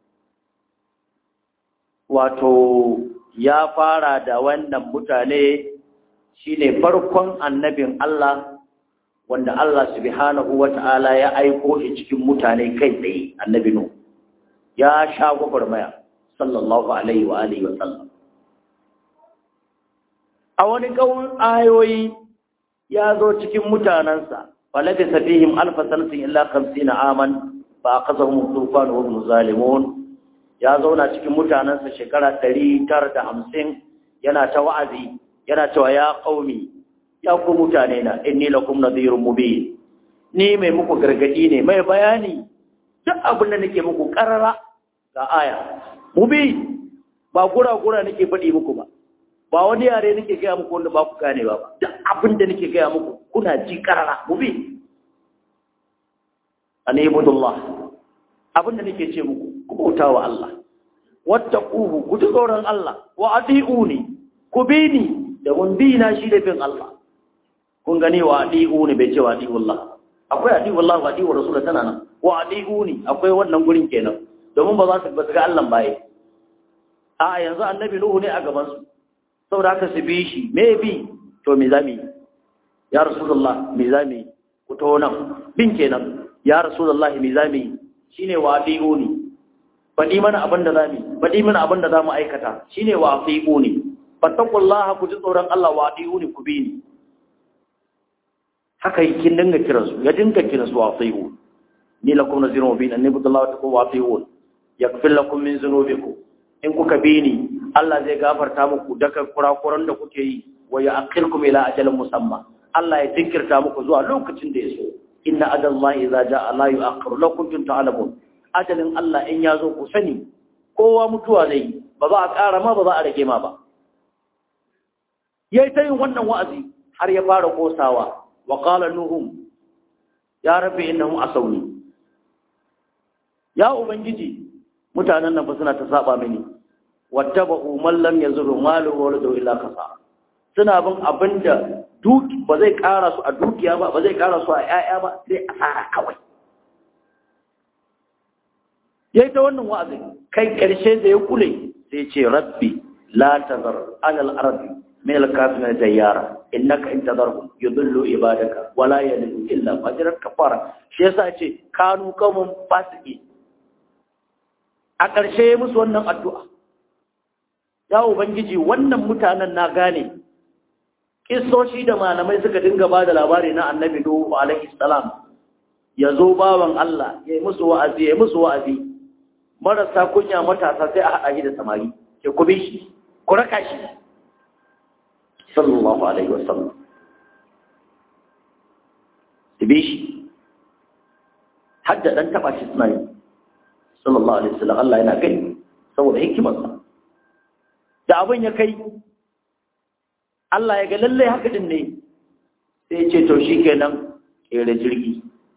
wato ya fara da wannan mutane shine farkon annabin Allah wanda Allah subhanahu wata'ala ya aiko shi cikin mutane kai tsaye annabi nu ya sha gwagwarmaya sallallahu alaihi wa alihi wa sallam a wani kawun ayoyi ya zo cikin mutanensa falabi sabihim alfa sanatin illa 50 aman fa aqazahum tufan wa hum zalimun ya zauna cikin mutanensa shekara 950 yana ta wa'azi yana cewa ya qaumi ya ku mutane na inni lakum nadhirun mubin ni mai muku gargadi ne mai bayani duk abin da nake muku karara ga aya mubin ba gura gura nake faɗi muku ba ba wani yare nake gaya muku wanda ba ku gane ba duk abin da nake gaya muku kuna ji karara mubin an ibudullah abin da nake ce muku ku bauta wa Allah wattaquhu ku ji tsoron Allah wa ati'uni ku bi ni da mun bi na shi da bin Allah kun gani wa adi'u ne bai ce wa adi'u Allah akwai adi'u Allah wa adi'u Rasul tana nan wa adi'u ne akwai wannan gurin kenan domin ba za su ba ga Allah baye a yanzu annabi Nuhu ne a gaban su saboda haka su bi shi me bi to me zami ya Rasulullah me zami ku to nan bin kenan ya Rasulullah me zami shine wa adi'u ne faɗi mana abin da zami faɗi mana abin da zamu aikata shine wa adi'u ne fattakullaha ku ji tsoron Allah wa adi'uni ku bi ni haka kin dinga kira su ya dinga kira su wa adi'u ni lakum nazirun mubin anni billahi wa taqu wa adi'un yaghfir lakum min dhunubikum in kuka bi ni Allah zai gafarta muku daga kurakuran da kuke yi wa ya'khirkum ila ajalin musamma Allah ya jinkirta muku zuwa lokacin da ya so inna adallahi idza jaa la yu'akhkharu lakum kuntum ta'lamun ajalin Allah in ya zo ku sani kowa mutuwa zai ba za a ƙara ma ba za a rage ma ba ya yi ta yin wannan wa'azi har ya fara kosawa wa ƙala nuhun ya rabe innahum asawni ya ubangiji mutanen nan fa suna ta saba mini wattaba'u man lam yazuru malu wa waladu illa kasa suna bin abinda duki ba zai ƙara su a dukiya ba ba zai ƙara su a 'ya'ya ba sai asara kawai yayi ta wannan wa'azi kai ƙarshe da ya kule sai ce rabbi la tazar alal ardi من الكافرين ديارا انك ان تذرهم يضلوا عبادك ولا يلدوا الا فاجرا كفارا shi yasa ce kanu kaumun fasiki a ƙarshe musu wannan addu'a ya ubangiji wannan mutanen na gane kissoshi da malamai suka dinga ba da labari na annabi nuhu alaihi salam ya zo bawan Allah ya yi musu wa'azi ya yi musu wa'azi marasa kunya matasa sai a haɗa shi da samari ke ku bi shi ku raka shi sallallahu alaihi wasallam tibe shi hadda dan taba shi suna yi sallallahu alaihi wasallam Allah yana gani saboda hikimarsa da abin ya kai Allah ya ga lalle haka din ne sai ya ce to shikenan kere jirgi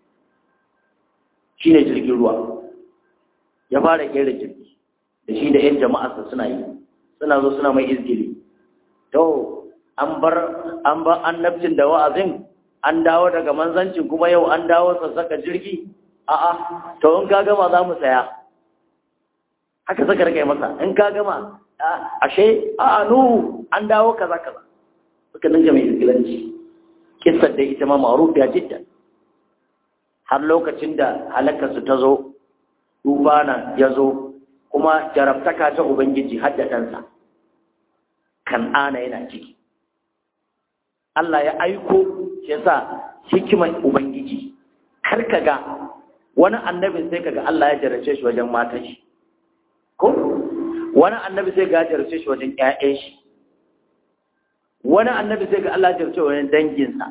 shine jirgin ruwa ya fara kere jirgi da shi da 'yan jama'arsa suna yi suna zo suna mai izgili to an bar an bar annabcin da wa'azin an dawo daga manzancin kuma yau an dawo sassaka jirgi a'a to in ka gama za mu saya haka saka rike masa in ka gama ashe a'a nu an dawo kaza kaza suka dinga mai izgilanci kissar da ita ma ma'rufiya jidda har lokacin da halakarsu ta zo dubana ya zo kuma jarabtaka ta ubangiji har da ɗansa kan'ana yana ciki Allah ya aiko shi yasa hikimar ubangiji kar ka ga wani annabin sai kaga Allah ya jarace shi wajen matan shi ko wani annabi sai ga jarce shi wajen ƴaƴan shi wani annabi sai ga Allah jarce wajen danginsa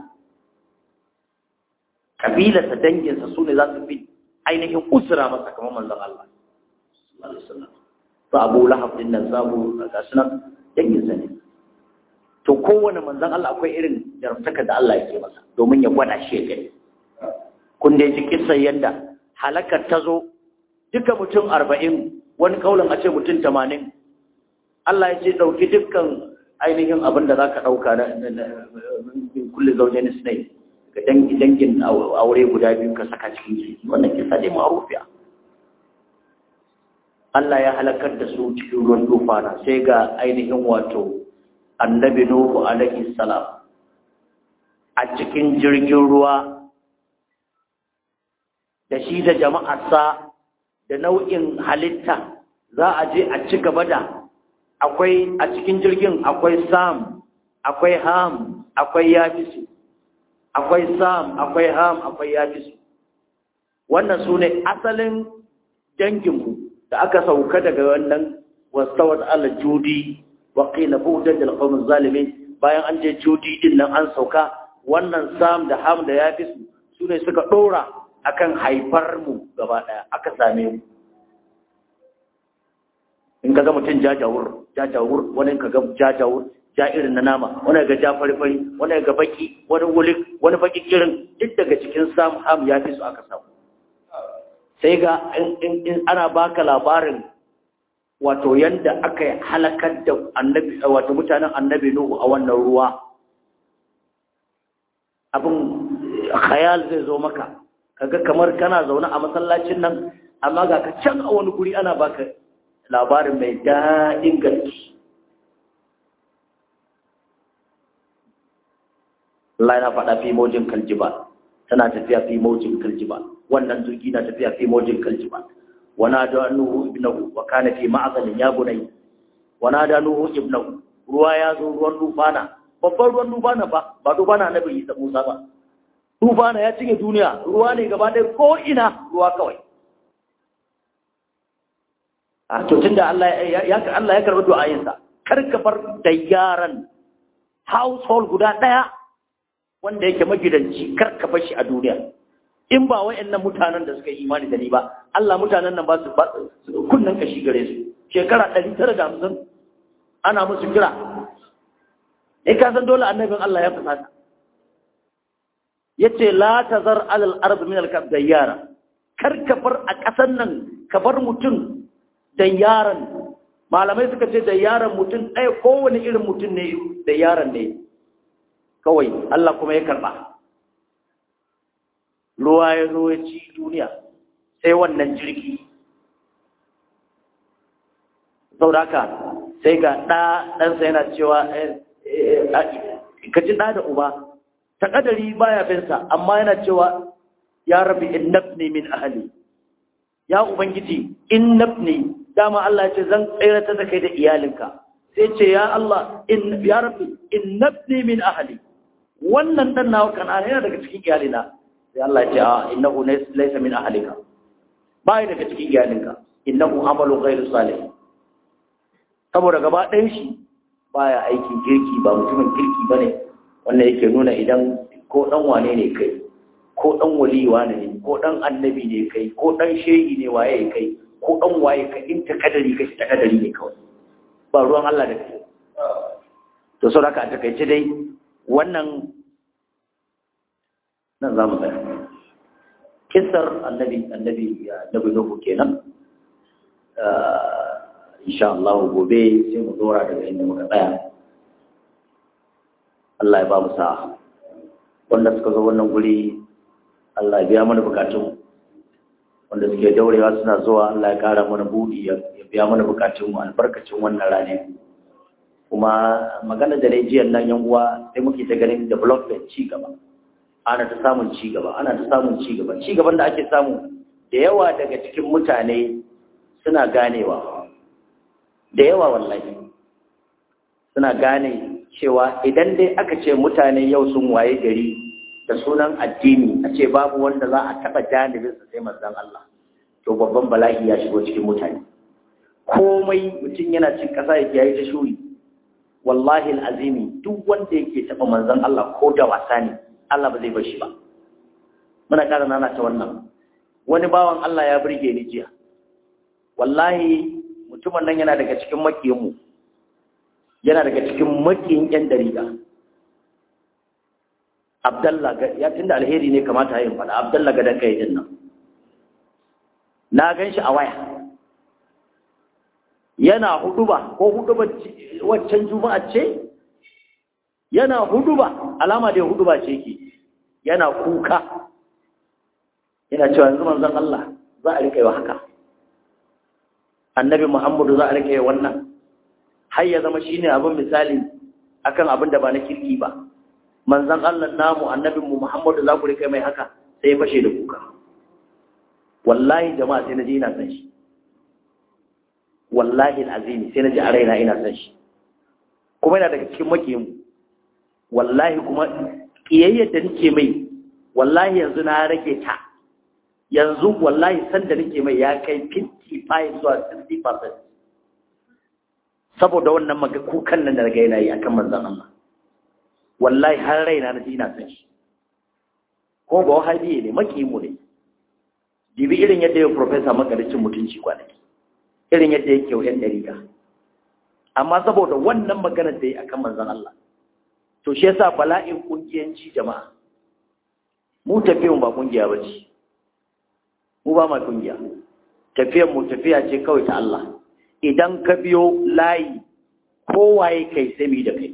kabilarsa danginsa su ne za su fi ainihin usura masa kamar manzon Allah sallallahu alaihi wasallam to Abu Lahab din nan zamu ga sunan danginsa ne to kowane manzon Allah akwai irin jarumtaka da Allah yake masa domin ya gwada shi ya gani kun da ji kisan yadda halakar ta zo duka mutum arba'in wani kaulan a ce mutum tamanin Allah ya ce ɗauki dukkan ainihin abin da za ka ɗauka na kulle zaune sinai ga dangin aure guda biyu ka saka cikin jiki wannan kisa ne ma'arufiya Allah ya halakar da su cikin ruwan tufana sai ga ainihin wato annabi Nuhu alaihi salam a cikin jirgin ruwa da shi da jama'arsa da nau'in halitta za a je a ci gaba da akwai a cikin jirgin akwai sam akwai ham akwai yafisu akwai sam akwai ham akwai yafisu wannan su ne asalin danginmu da aka sauka daga wannan wastawar ala judi wa qila bu'dan lil qawmi zalimin bayan an je judi din nan an sauka wannan sam da ham da yafisu su ne suka dora akan haifar mu gaba daya aka same mu in kaga mutum jajawur jajawur wani kaga jajawur ja irin na nama wani ga ja fari-fari wani ga baki wani wulik wani baki kirin duk daga cikin sam ham ya fi su aka samu sai ga in ana baka labarin wato yanda aka halakar da annabi wato mutanen annabi nuhu a wannan ruwa abin khayal zai zo maka kaga kamar kana zaune a masallacin nan amma ga ka can a wani guri ana baka labarin mai daɗin gaske Allah yana faɗa fi mojin kaljiba tana tafiya fi mojin kaljiba wannan jirgi na tafiya fi mojin kaljiba wana da nuhu ibnahu wa kana fi ma'azalin ya bunai wana da nuhu ibnahu ruwa ya zo ruwan dufana babban ruwan dufana ba ba dufana na bai isa Musa ba dufana ya cinye duniya ruwa ne gaba ɗaya ko ina ruwa kawai a to tunda Allah ya Allah ya karɓi du'ayinsa kar ka bar da yaran household guda ɗaya wanda yake magidanci kar ka bar shi a duniya in ba wayannan mutanen da suka yi imani da ni ba Allah mutanen nan ba su kunnan kashi gare su shekara 950 ana musu kira eh ka san dole annabin Allah ya fasata yace la tazar alal ard min al dayyara kar ka bar a ƙasan nan ka bar mutum da yaran malamai suka ce da yaran mutum ɗaya kowane irin mutum ne da yaran ne kawai Allah kuma ya karɓa ruwa ya zo ya ci duniya sai wannan jirgi sauraka sai ga ɗa ɗansa yana cewa ka ji ɗa da uba ta ƙadari baya binsa amma yana cewa ya rabi innabni min ahali ya ubangiji innabni dama Allah ya ce zan tsayar da kai da iyalinka sai ce ya Allah in ya rabbi innabni min ahli wannan dan nawa kana yana daga cikin iyalina sai Allah ya ce a innahu laysa min ahlika bai daga cikin iyalinka innahu amalu ghairu salih saboda gaba ɗayan shi baya aikin kirki ba mutumin kirki bane wannan yake nuna idan ko dan wane ne kai ko dan wali wane ne ko dan annabi ne kai ko dan shehi ne waye kai ko ɗan waye ka in ta kadari ka ta kadari ne kawai ba ruwan Allah da kai to sau haka a takaice dai wannan nan za mu tsaya kisar annabi annabi annabi nuhu kenan insha Allah gobe sai mu dora daga inda muka tsaya Allah ya ba mu sa'a wanda suka zo wannan guri Allah ya biya mana bukatun wanda suke daurewa suna zuwa Allah ya kara mana budi ya biya mana bukatun mu albarkacin wannan rane kuma magana da dai jiyan nan yan uwa sai muke ta ganin development ci gaba ana ta samun ci gaba ana ta samun ci gaba ci gaban da ake samu da yawa daga cikin mutane suna ganewa da yawa wallahi suna gane cewa idan dai aka ce mutane yau sun waye gari da sunan addini a ce babu wanda za a taɓa janibinsa sai manzon Allah to babban bala'i ya shigo cikin mutane komai mutum yana cin ƙasa ya yayi ta shuri wallahi al'azimi duk wanda yake taɓa manzon Allah ko da wasa ne Allah ba zai bar shi ba muna ƙara nana ta wannan wani bawan Allah ya burge ni jiya wallahi mutumin nan yana daga cikin makiyanmu yana daga cikin makiyin ƴan dariga Abdallah ya tunda alheri ne kamata yin faɗa Abdallah ga dan kai din nan na gan shi a waya yana huduba ko huduba waccan juma'a ce yana huduba alama da huduba ce ke yana kuka yana cewa yanzu manzon Allah za a rika yi haka annabi Muhammadu za a rika yi wannan har ya zama shine abin misali akan abin da ba na kirki ba manzon Allah namu annabin mu Muhammadu za ku rika mai haka sai ya fashe da kuka wallahi jama'a sai na je ina san shi wallahi alazimi sai na ji a raina ina san shi kuma yana daga cikin makiyin wallahi kuma kiyayyar da nake mai wallahi yanzu na rage ta yanzu wallahi san da nake mai ya kai 55 zuwa 60% saboda wannan maka kukan nan da daga yana yi akan manzon Allah wallahi har raina na ji ina san shi ko ba wahabi ne makiyin mu ne dibi irin yadda ya profesa makaricin mutunci kwanaki irin yadda yake wa 'yan ɗariƙa amma saboda wannan maganar da ya akan manzan Allah to shi yasa bala'in ƙungiyanci jama'a mu tafiyan ba ƙungiya ba ce mu ba ma ƙungiya tafiyan mu tafiya ce kawai ta Allah idan ka biyo layi kowaye kai sai mu da kai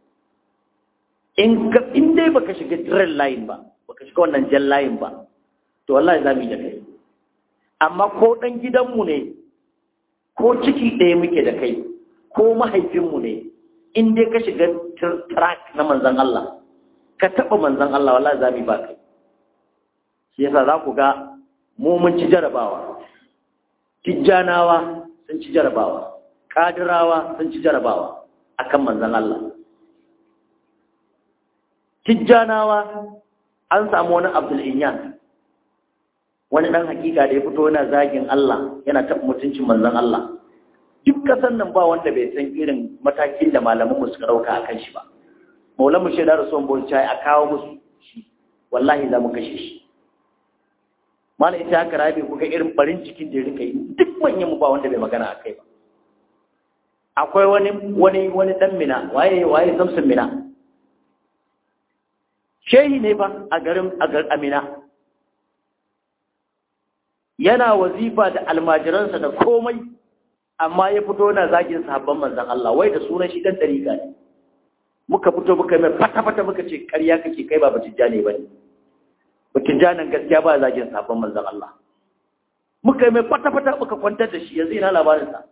in ka in dai baka shiga diren layin ba baka shiga wannan jan layin ba to wallahi za mu yi da kai amma ko ɗan gidanmu ne ko ciki ɗaya muke da kai ko mahaifinmu ne in dai ka shiga track na manzan Allah ka taɓa manzan Allah wallahi za mu yi ba kai shi yasa za ku ga mu mun ci jarabawa tijjanawa sun ci jarabawa kadirawa sun ci jarabawa akan manzan Allah tijjanawa an samu wani abdul inyan wani ɗan hakika da ya fito yana zagin Allah yana taɓa mutuncin manzon Allah duk kasan nan ba wanda bai san irin matakin da malaman mu suka ɗauka a kan shi ba maulan mu shaidar rasuwan bauchi a kawo musu shi wallahi za mu kashe shi mana ita haka rabi ku ga irin barin cikin da ya rika yi duk manyan mu ba wanda bai magana a kai ba akwai wani wani wani dan mina waye waye samsun mina shehi ne fa a garin a garin amina yana wazifa da almajiransa da komai amma ya fito na zagin sahabban manzan Allah wai da sunan shi dan dariƙa ne muka fito muka mai fata-fata muka ce ƙarya kake kai ba batijjane ba ne batijjanen gaskiya ba zagin sahabban manzan Allah muka mai fata-fata muka kwantar da shi yanzu ina labarinsa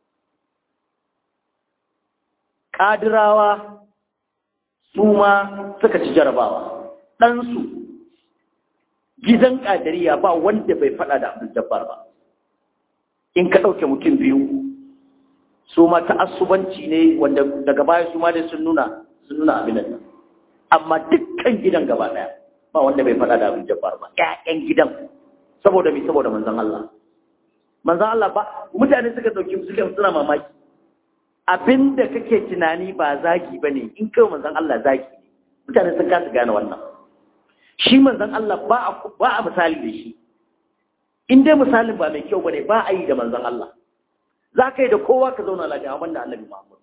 ƙadirawa su ma suka ci jarabawa ɗansu gidan ƙadariya ba wanda bai faɗa da abin dabbar ba in ka ɗauke mutum biyu su ma ta'assubanci ne wanda daga baya su ma dai sun nuna sun nuna abin nan amma dukkan gidan gaba ɗaya ba wanda bai faɗa da abin dabbar ba ƴaƴan gidan saboda me saboda manzon Allah manzon Allah ba mutane suka ɗauki suka suna mamaki abinda kake tunani ba zagi bane in kai manzon Allah zagi mutane sun kasa gane wannan shi manzan Allah ba a misali da shi in dai misalin ba mai kyau bane ba a yi da manzan Allah za ka yi da kowa ka zauna lafiya amma da annabi Muhammad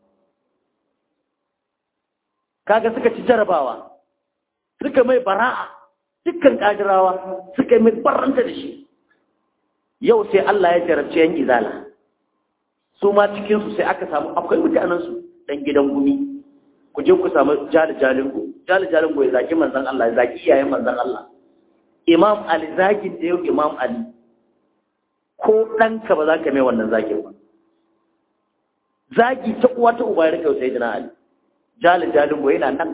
kaga suka ci jarabawa suka mai bara'a dukkan kadirawa suka mai baranta da shi yau sai Allah ya jarabce yan izala su ma cikin su sai aka samu akwai mutanen su dan gidan gumi ku je ku samu jali jalingo jali jalingo ya zaki manzan Allah ya zaki iyayen manzan Allah imam ali zakin da yau imam ali ko ɗanka ba za ka mai wannan zakin ba zagi ta uwa ta uba ya rika sai jina ali jali jalingo yana nan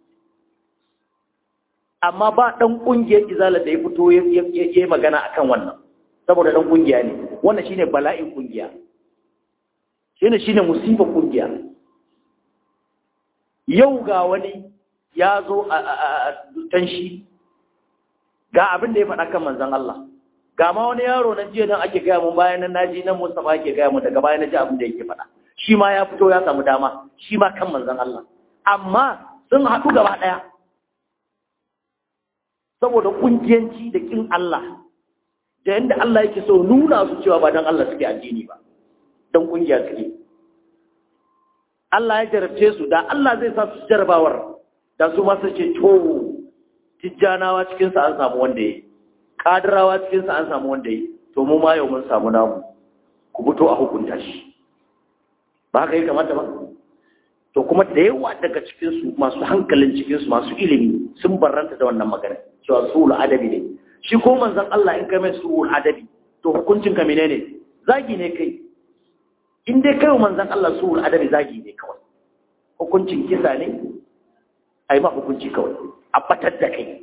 amma ba ɗan ƙungiyar izala da ya fito ya yi magana akan wannan saboda ɗan ƙungiya ne wannan shine bala'in ƙungiya shine shine musibar ƙungiya yau ga wani ya zo a tanshi ga abin da ya faɗa kan manzan Allah ga ma wani yaro na jiya nan ake gaya mun bayan nan naji nan Mustafa ake gaya mun daga bayan naji abin da yake faɗa shi ma ya fito ya samu dama shi ma kan manzon Allah amma sun haɗu gaba ɗaya saboda kungiyanci da kin Allah da yanda Allah yake so nuna su cewa ba dan Allah suke addini ba dan kungiya suke Allah ya jarabce su da Allah zai sa su jarabawar da su ma su ce to tijjanawa cikin sa an samu wanda yayi kadirawa cikin sa an samu wanda yayi to mu ma yau mun samu namu ku fito a hukunta shi ba haka yi kamata ba to kuma da yawa daga cikinsu masu hankalin cikinsu masu ilimi sun barranta da wannan magana cewa su'ul adabi ne shi ko manzon Allah in kai mai su'ul adabi to hukuncin ka menene zagi ne kai in dai kai manzon Allah su'ul adabi zagi ne kawai hukuncin kisa ne ai ma hukunci kawai a batar da kai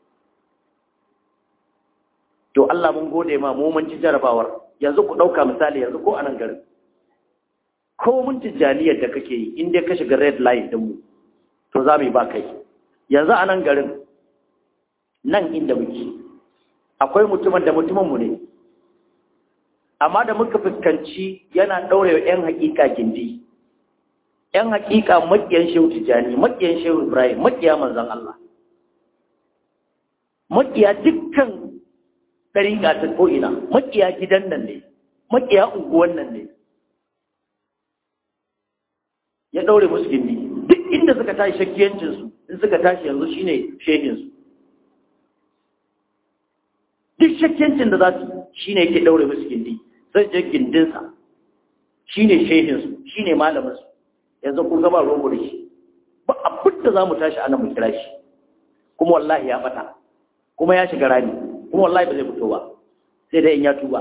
to Allah mun gode ma mu mun ci jarabawar yanzu ku dauka misali yanzu ko anan garin ko mun tijjaniyar da kake yi in dai ka shiga red line din mu to za mu yi ba kai yanzu a nan garin nan inda muke akwai mutumin da mutumin mu ne amma da muka fuskanci yana ɗaurewa 'yan hakika gindi 'yan hakika makiyan shehu tijjani makiyan shehu ibrahim makiya manzan Allah makiya dukkan ɗariƙa ta ko'ina makiya gidan nan ne makiya unguwan nan ne ya ɗaure musu gindi duk inda suka tashi shakkiyancinsu in suka tashi yanzu shine shehinsu duk shakkiyancin da za su shine yake ɗaure musu gindi zai je gindinsa shine shehinsu shine malaminsu yanzu kun gaba rogo da shi ba abin da za mu tashi ana mu kira shi kuma wallahi ya fata kuma ya shiga rani kuma wallahi ba zai fito ba sai dai in ya tuba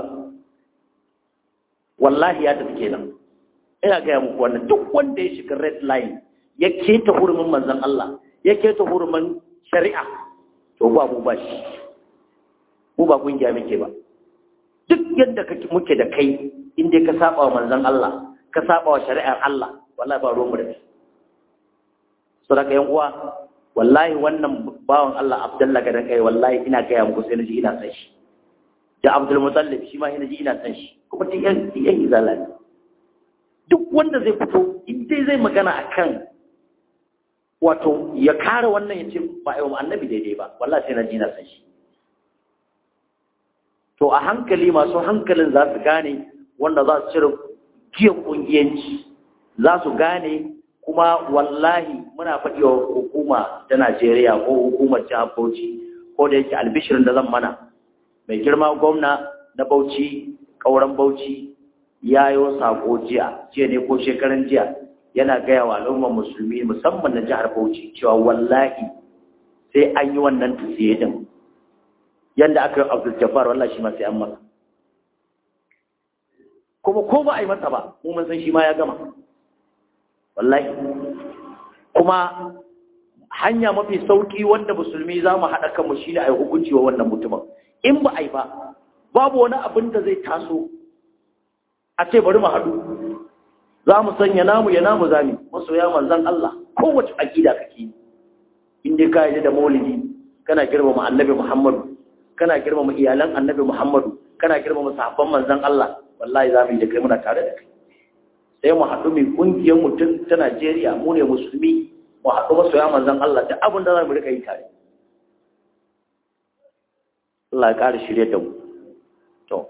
wallahi ya tafi kenan ina gaya muku wannan duk wanda ya shiga red line ya keta hurumin manzon Allah ya keta hurumin shari'a to ba mu ba shi mu ba kungiya muke ba duk yadda kake muke da kai in dai ka saba wa manzon Allah ka saba wa shari'ar Allah wallahi ba ruwan mu da kai saboda yan uwa wallahi wannan bawan Allah Abdullah gadan kai wallahi ina gaya muku sai naji ina san shi da Abdul Muttalib shi ma ina ji ina san shi kuma duk yan yan izala ne duk wanda zai fito in dai zai magana akan wato ya kare wannan ya ce ba a yi wa annabi daidai ba wallahi sai na ji na san shi to a hankali masu hankalin za su gane wanda za su cire giyan kungiyanci za su gane kuma wallahi muna faɗi wa hukuma ta Najeriya ko hukumar jihar Bauchi ko da yake albishirin da zan mana mai girma gwamna na Bauchi ƙauren Bauchi ya yi sako jiya jiya ne ko shekaran jiya yana gaya wa al'ummar musulmi musamman na jihar Bauchi cewa wallahi sai an yi wannan tusiye din yanda aka yi Abdul Jabbar wallahi shi ma sai an masa kuma ko ba a yi masa ba mu mun san shi ma ya gama wallahi kuma hanya mafi sauki wanda musulmi za mu haɗa kanmu shi ne a yi hukunci wa wannan mutumin in ba a yi ba babu wani abin da zai taso a ce bari mu haɗu za mu sanya namu ya namu zami masoya manzan Allah kowace aƙida kake in dai ka yi da maulidi kana girmama annabi Muhammadu kana girmama iyalan annabi Muhammadu kana girmama sahabban manzan Allah wallahi za mu yi da kai muna tare da kai sai mu haɗu mai ƙungiyar mutum ta Najeriya mu ne musulmi mu haɗu masoya manzan Allah da abin da za mu rika yi tare Allah ya ƙara shirye da mu to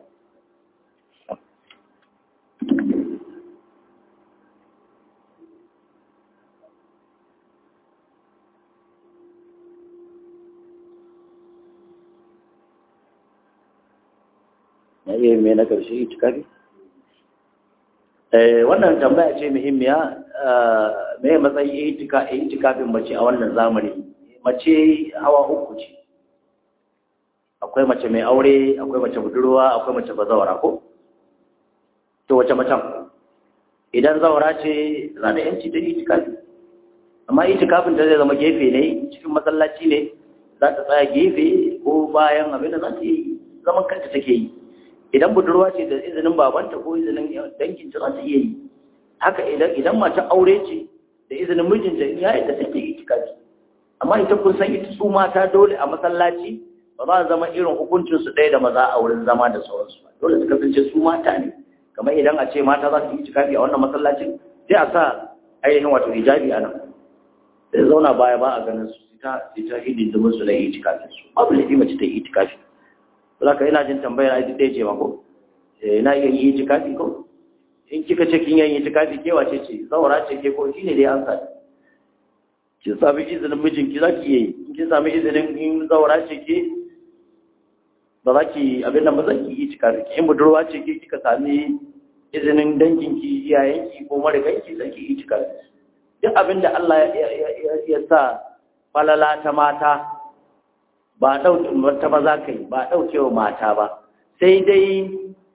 ya iya mai na ƙarshe itikafi wannan tambaya ce muhimmiya mai matsayi itikafin mace a wannan zamani mace hawa uku ce akwai mace mai aure akwai mace budurwa akwai mace bazawara ko to wace macen idan zawara ce za da yanci da itikafi amma itikafin ta zai zama gefe ne cikin masallaci ne za ta tsaya gefe ko bayan abin da za ta yi zaman kanta take yi idan budurwa ce da izinin babanta ko izinin danginta za ta iya yi haka idan idan mata aure ce da izinin mijinta ya yadda take itikafi amma ita kun san ita su mata dole a masallaci ba za a zama irin hukuncin su ɗaya da maza a wurin zama da sauransu ba dole su kasance su mata ne kamar idan a ce mata za su yi itikafi a wannan masallacin sai a sa ainihin wato hijabi a nan sai zauna baya ba a ganin su ta ta hidin da musu da itikafi su babu laifi mace ta yi itikafi zaka ina jin tambayar ai ɗaya ce ma ko na iya yi itikafi ko in kika ce kin yi itikafi ke wace ce zaura ce ke ko shine dai an sa ki sami izinin mijinki za ki yi in kin sami izinin in zaura ce ke ba za ki abin nan ba zan ki yi itikafi in budurwa ce ke kika sami izinin danginki iyayenki ko mariganki zan ki yi itikafi duk abin da Allah ya sa falala ta mata ba ɗauke ta maza kai ba ɗauke wa mata ba sai dai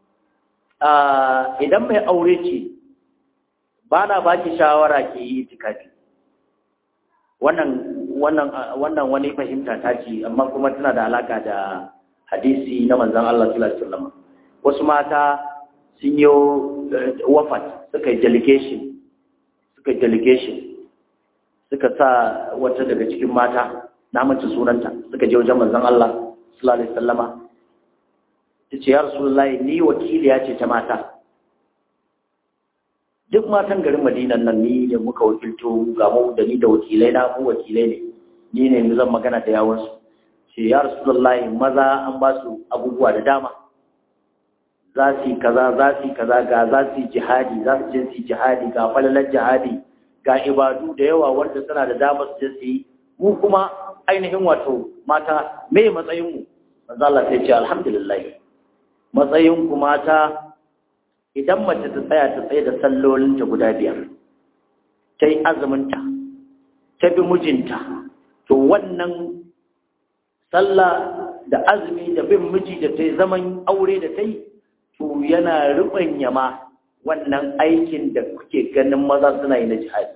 idan mai aure ce ba na ba ki shawara ke yi tikafi wannan wannan wannan wani fahimta ta ce amma kuma tana da alaka da hadisi na manzon Allah sallallahu alaihi wasallam wasu mata sun yi wafat suka yi delegation suka yi delegation suka sa wata daga cikin mata na mace sunanta suka je wajen manzon Allah sallallahu alaihi wasallama tace ya rasulullahi ni wakiliya ce ta mata duk matan garin Madinan nan ni da muka wakilto ga mu da ni da wakilai na mu wakilai ne ni ne mu zan magana da yawon su ce ya rasulullahi maza an ba su abubuwa da dama za su yi kaza za su yi kaza ga za su yi jihadi za su je su yi jihadi ga falalar jihadi ga ibadu da yawa wanda suna da damar su je su yi mu kuma ainihin wato mata me matsayinmu manzo Allah sai ce alhamdulillah matsayin ku mata idan mace ta tsaya ta tsaye da sallolinta guda biyar ta yi azuminta ta bi mijinta to wannan sallah da azumi da bin miji da ta yi zaman aure da ta yi to yana ruɓanya ma wannan aikin da kuke ganin maza suna yi na jihadi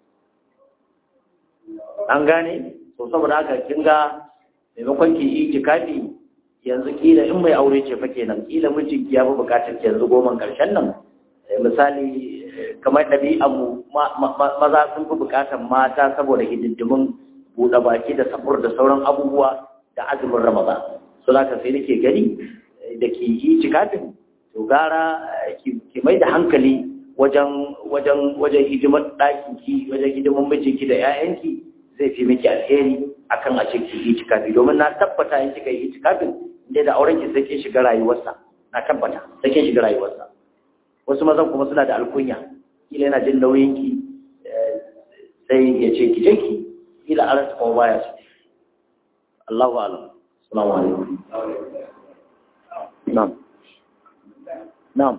an gane so saboda haka kin ga maimakon ki yi itikafi yanzu kila in mai aure ce fa kenan kila mijin ki ya fi bukatar ki yanzu goman karshen nan misali kamar ɗabi'an mu maza sun fi bukatar mata saboda hidindimin buɗe baki da safur da sauran abubuwa da azumin ramadan so zaka sai nake gani da ki yi itikafin to gara ki mai da hankali wajen wajen wajen hidimar ɗakin ki wajen hidimar mijinki da 'ya'yanki zai fi miki alheri akan a ce ki yi itikafi domin na tabbata in kika yi itikafin inda da auren ki sai kin shiga rayuwarsa na tabbata sai kin shiga rayuwarsa wasu mazan kuma suna da alkunya kila yana jin nauyin ki sai ya ce ki je ki kila an ta kuma baya su Allahu a'lam assalamu alaikum na'am na'am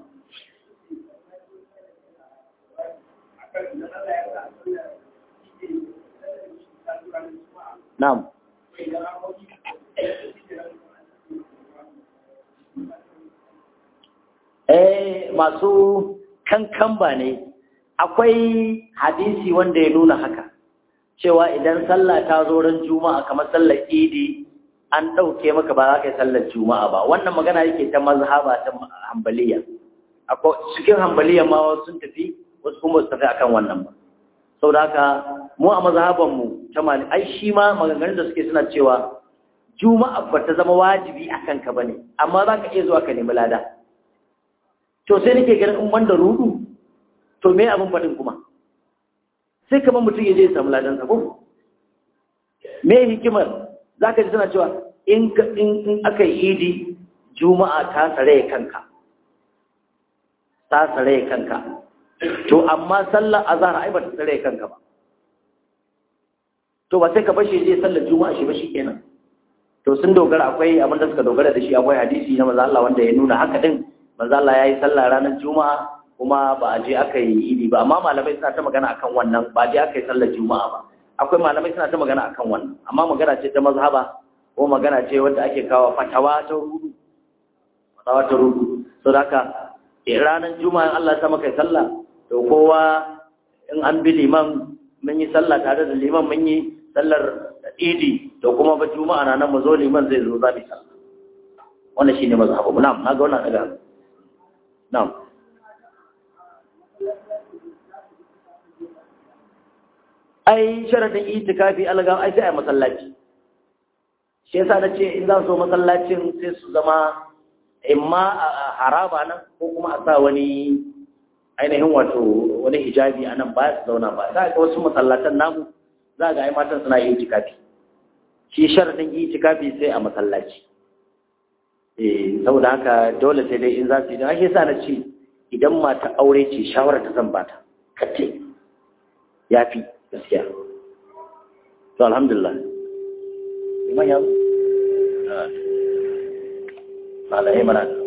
Na'am. Eh masu kankan ba ne akwai hadisi wanda ya nuna haka cewa idan sallah ta zo ran juma'a kamar sallar idi an ɗauke maka ba za ka yi sallar juma'a ba wannan magana yake ta mazhaba ta hambaliya akwai cikin hambaliya ma wasu sun tafi wasu kuma su tafi akan wannan ba saboda haka mu a mazhabanmu ta mali ai shi ma maganganun da suke suna cewa juma'a ba ta zama wajibi a kanka ba ne amma za ka iya zuwa ka nemi lada to sai nake ganin in wanda rudu to me abin faɗin kuma sai kamar mutum ya je ya samu ladansa ko me hikimar za ka ji suna cewa in aka yi idi juma'a ta tsare kanka ta tsare kanka to amma sallar azhar ai ba ta tsare kanka ba to ba sai ka bashi je sallar juma'a shi ba kenan. to sun dogara akwai abin da suka dogara da shi akwai hadisi na manzo Allah wanda ya nuna haka din manzo Allah yayi sallah ranar juma'a kuma ba a je aka yi idi ba amma malamai suna ta magana akan wannan ba je aka yi sallar juma'a ba akwai malamai suna ta magana akan wannan amma magana ce ta mazhaba ko magana ce wanda ake kawo fatawa ta rudu fatawa ta rudu saboda haka ranar juma'a Allah ya sa maka sallah to kowa in an bi liman mun yi sallah tare da liman mun yi sallar idi to kuma ba juma'a na nan mu zo liman zai zo za mu sallah wannan shine mazhabu mu na'am naga wannan daga na'am ai sharadin itikafi alga ai sai a masallaci shi yasa na ce in za su zo masallacin sai su zama imma a haraba nan ko kuma a sa wani ainihin wato wani hijabi a nan ba su zauna ba za ga wasu masallatan namu za ga ai matan suna yi itikafi shi sharadin itikafi sai a masallaci eh saboda haka dole sai dai in za su yi don ake sa na ce idan mata aure ce shawara ta zan bata kace ya fi gaskiya to alhamdulillah iman ya zo? Malai mana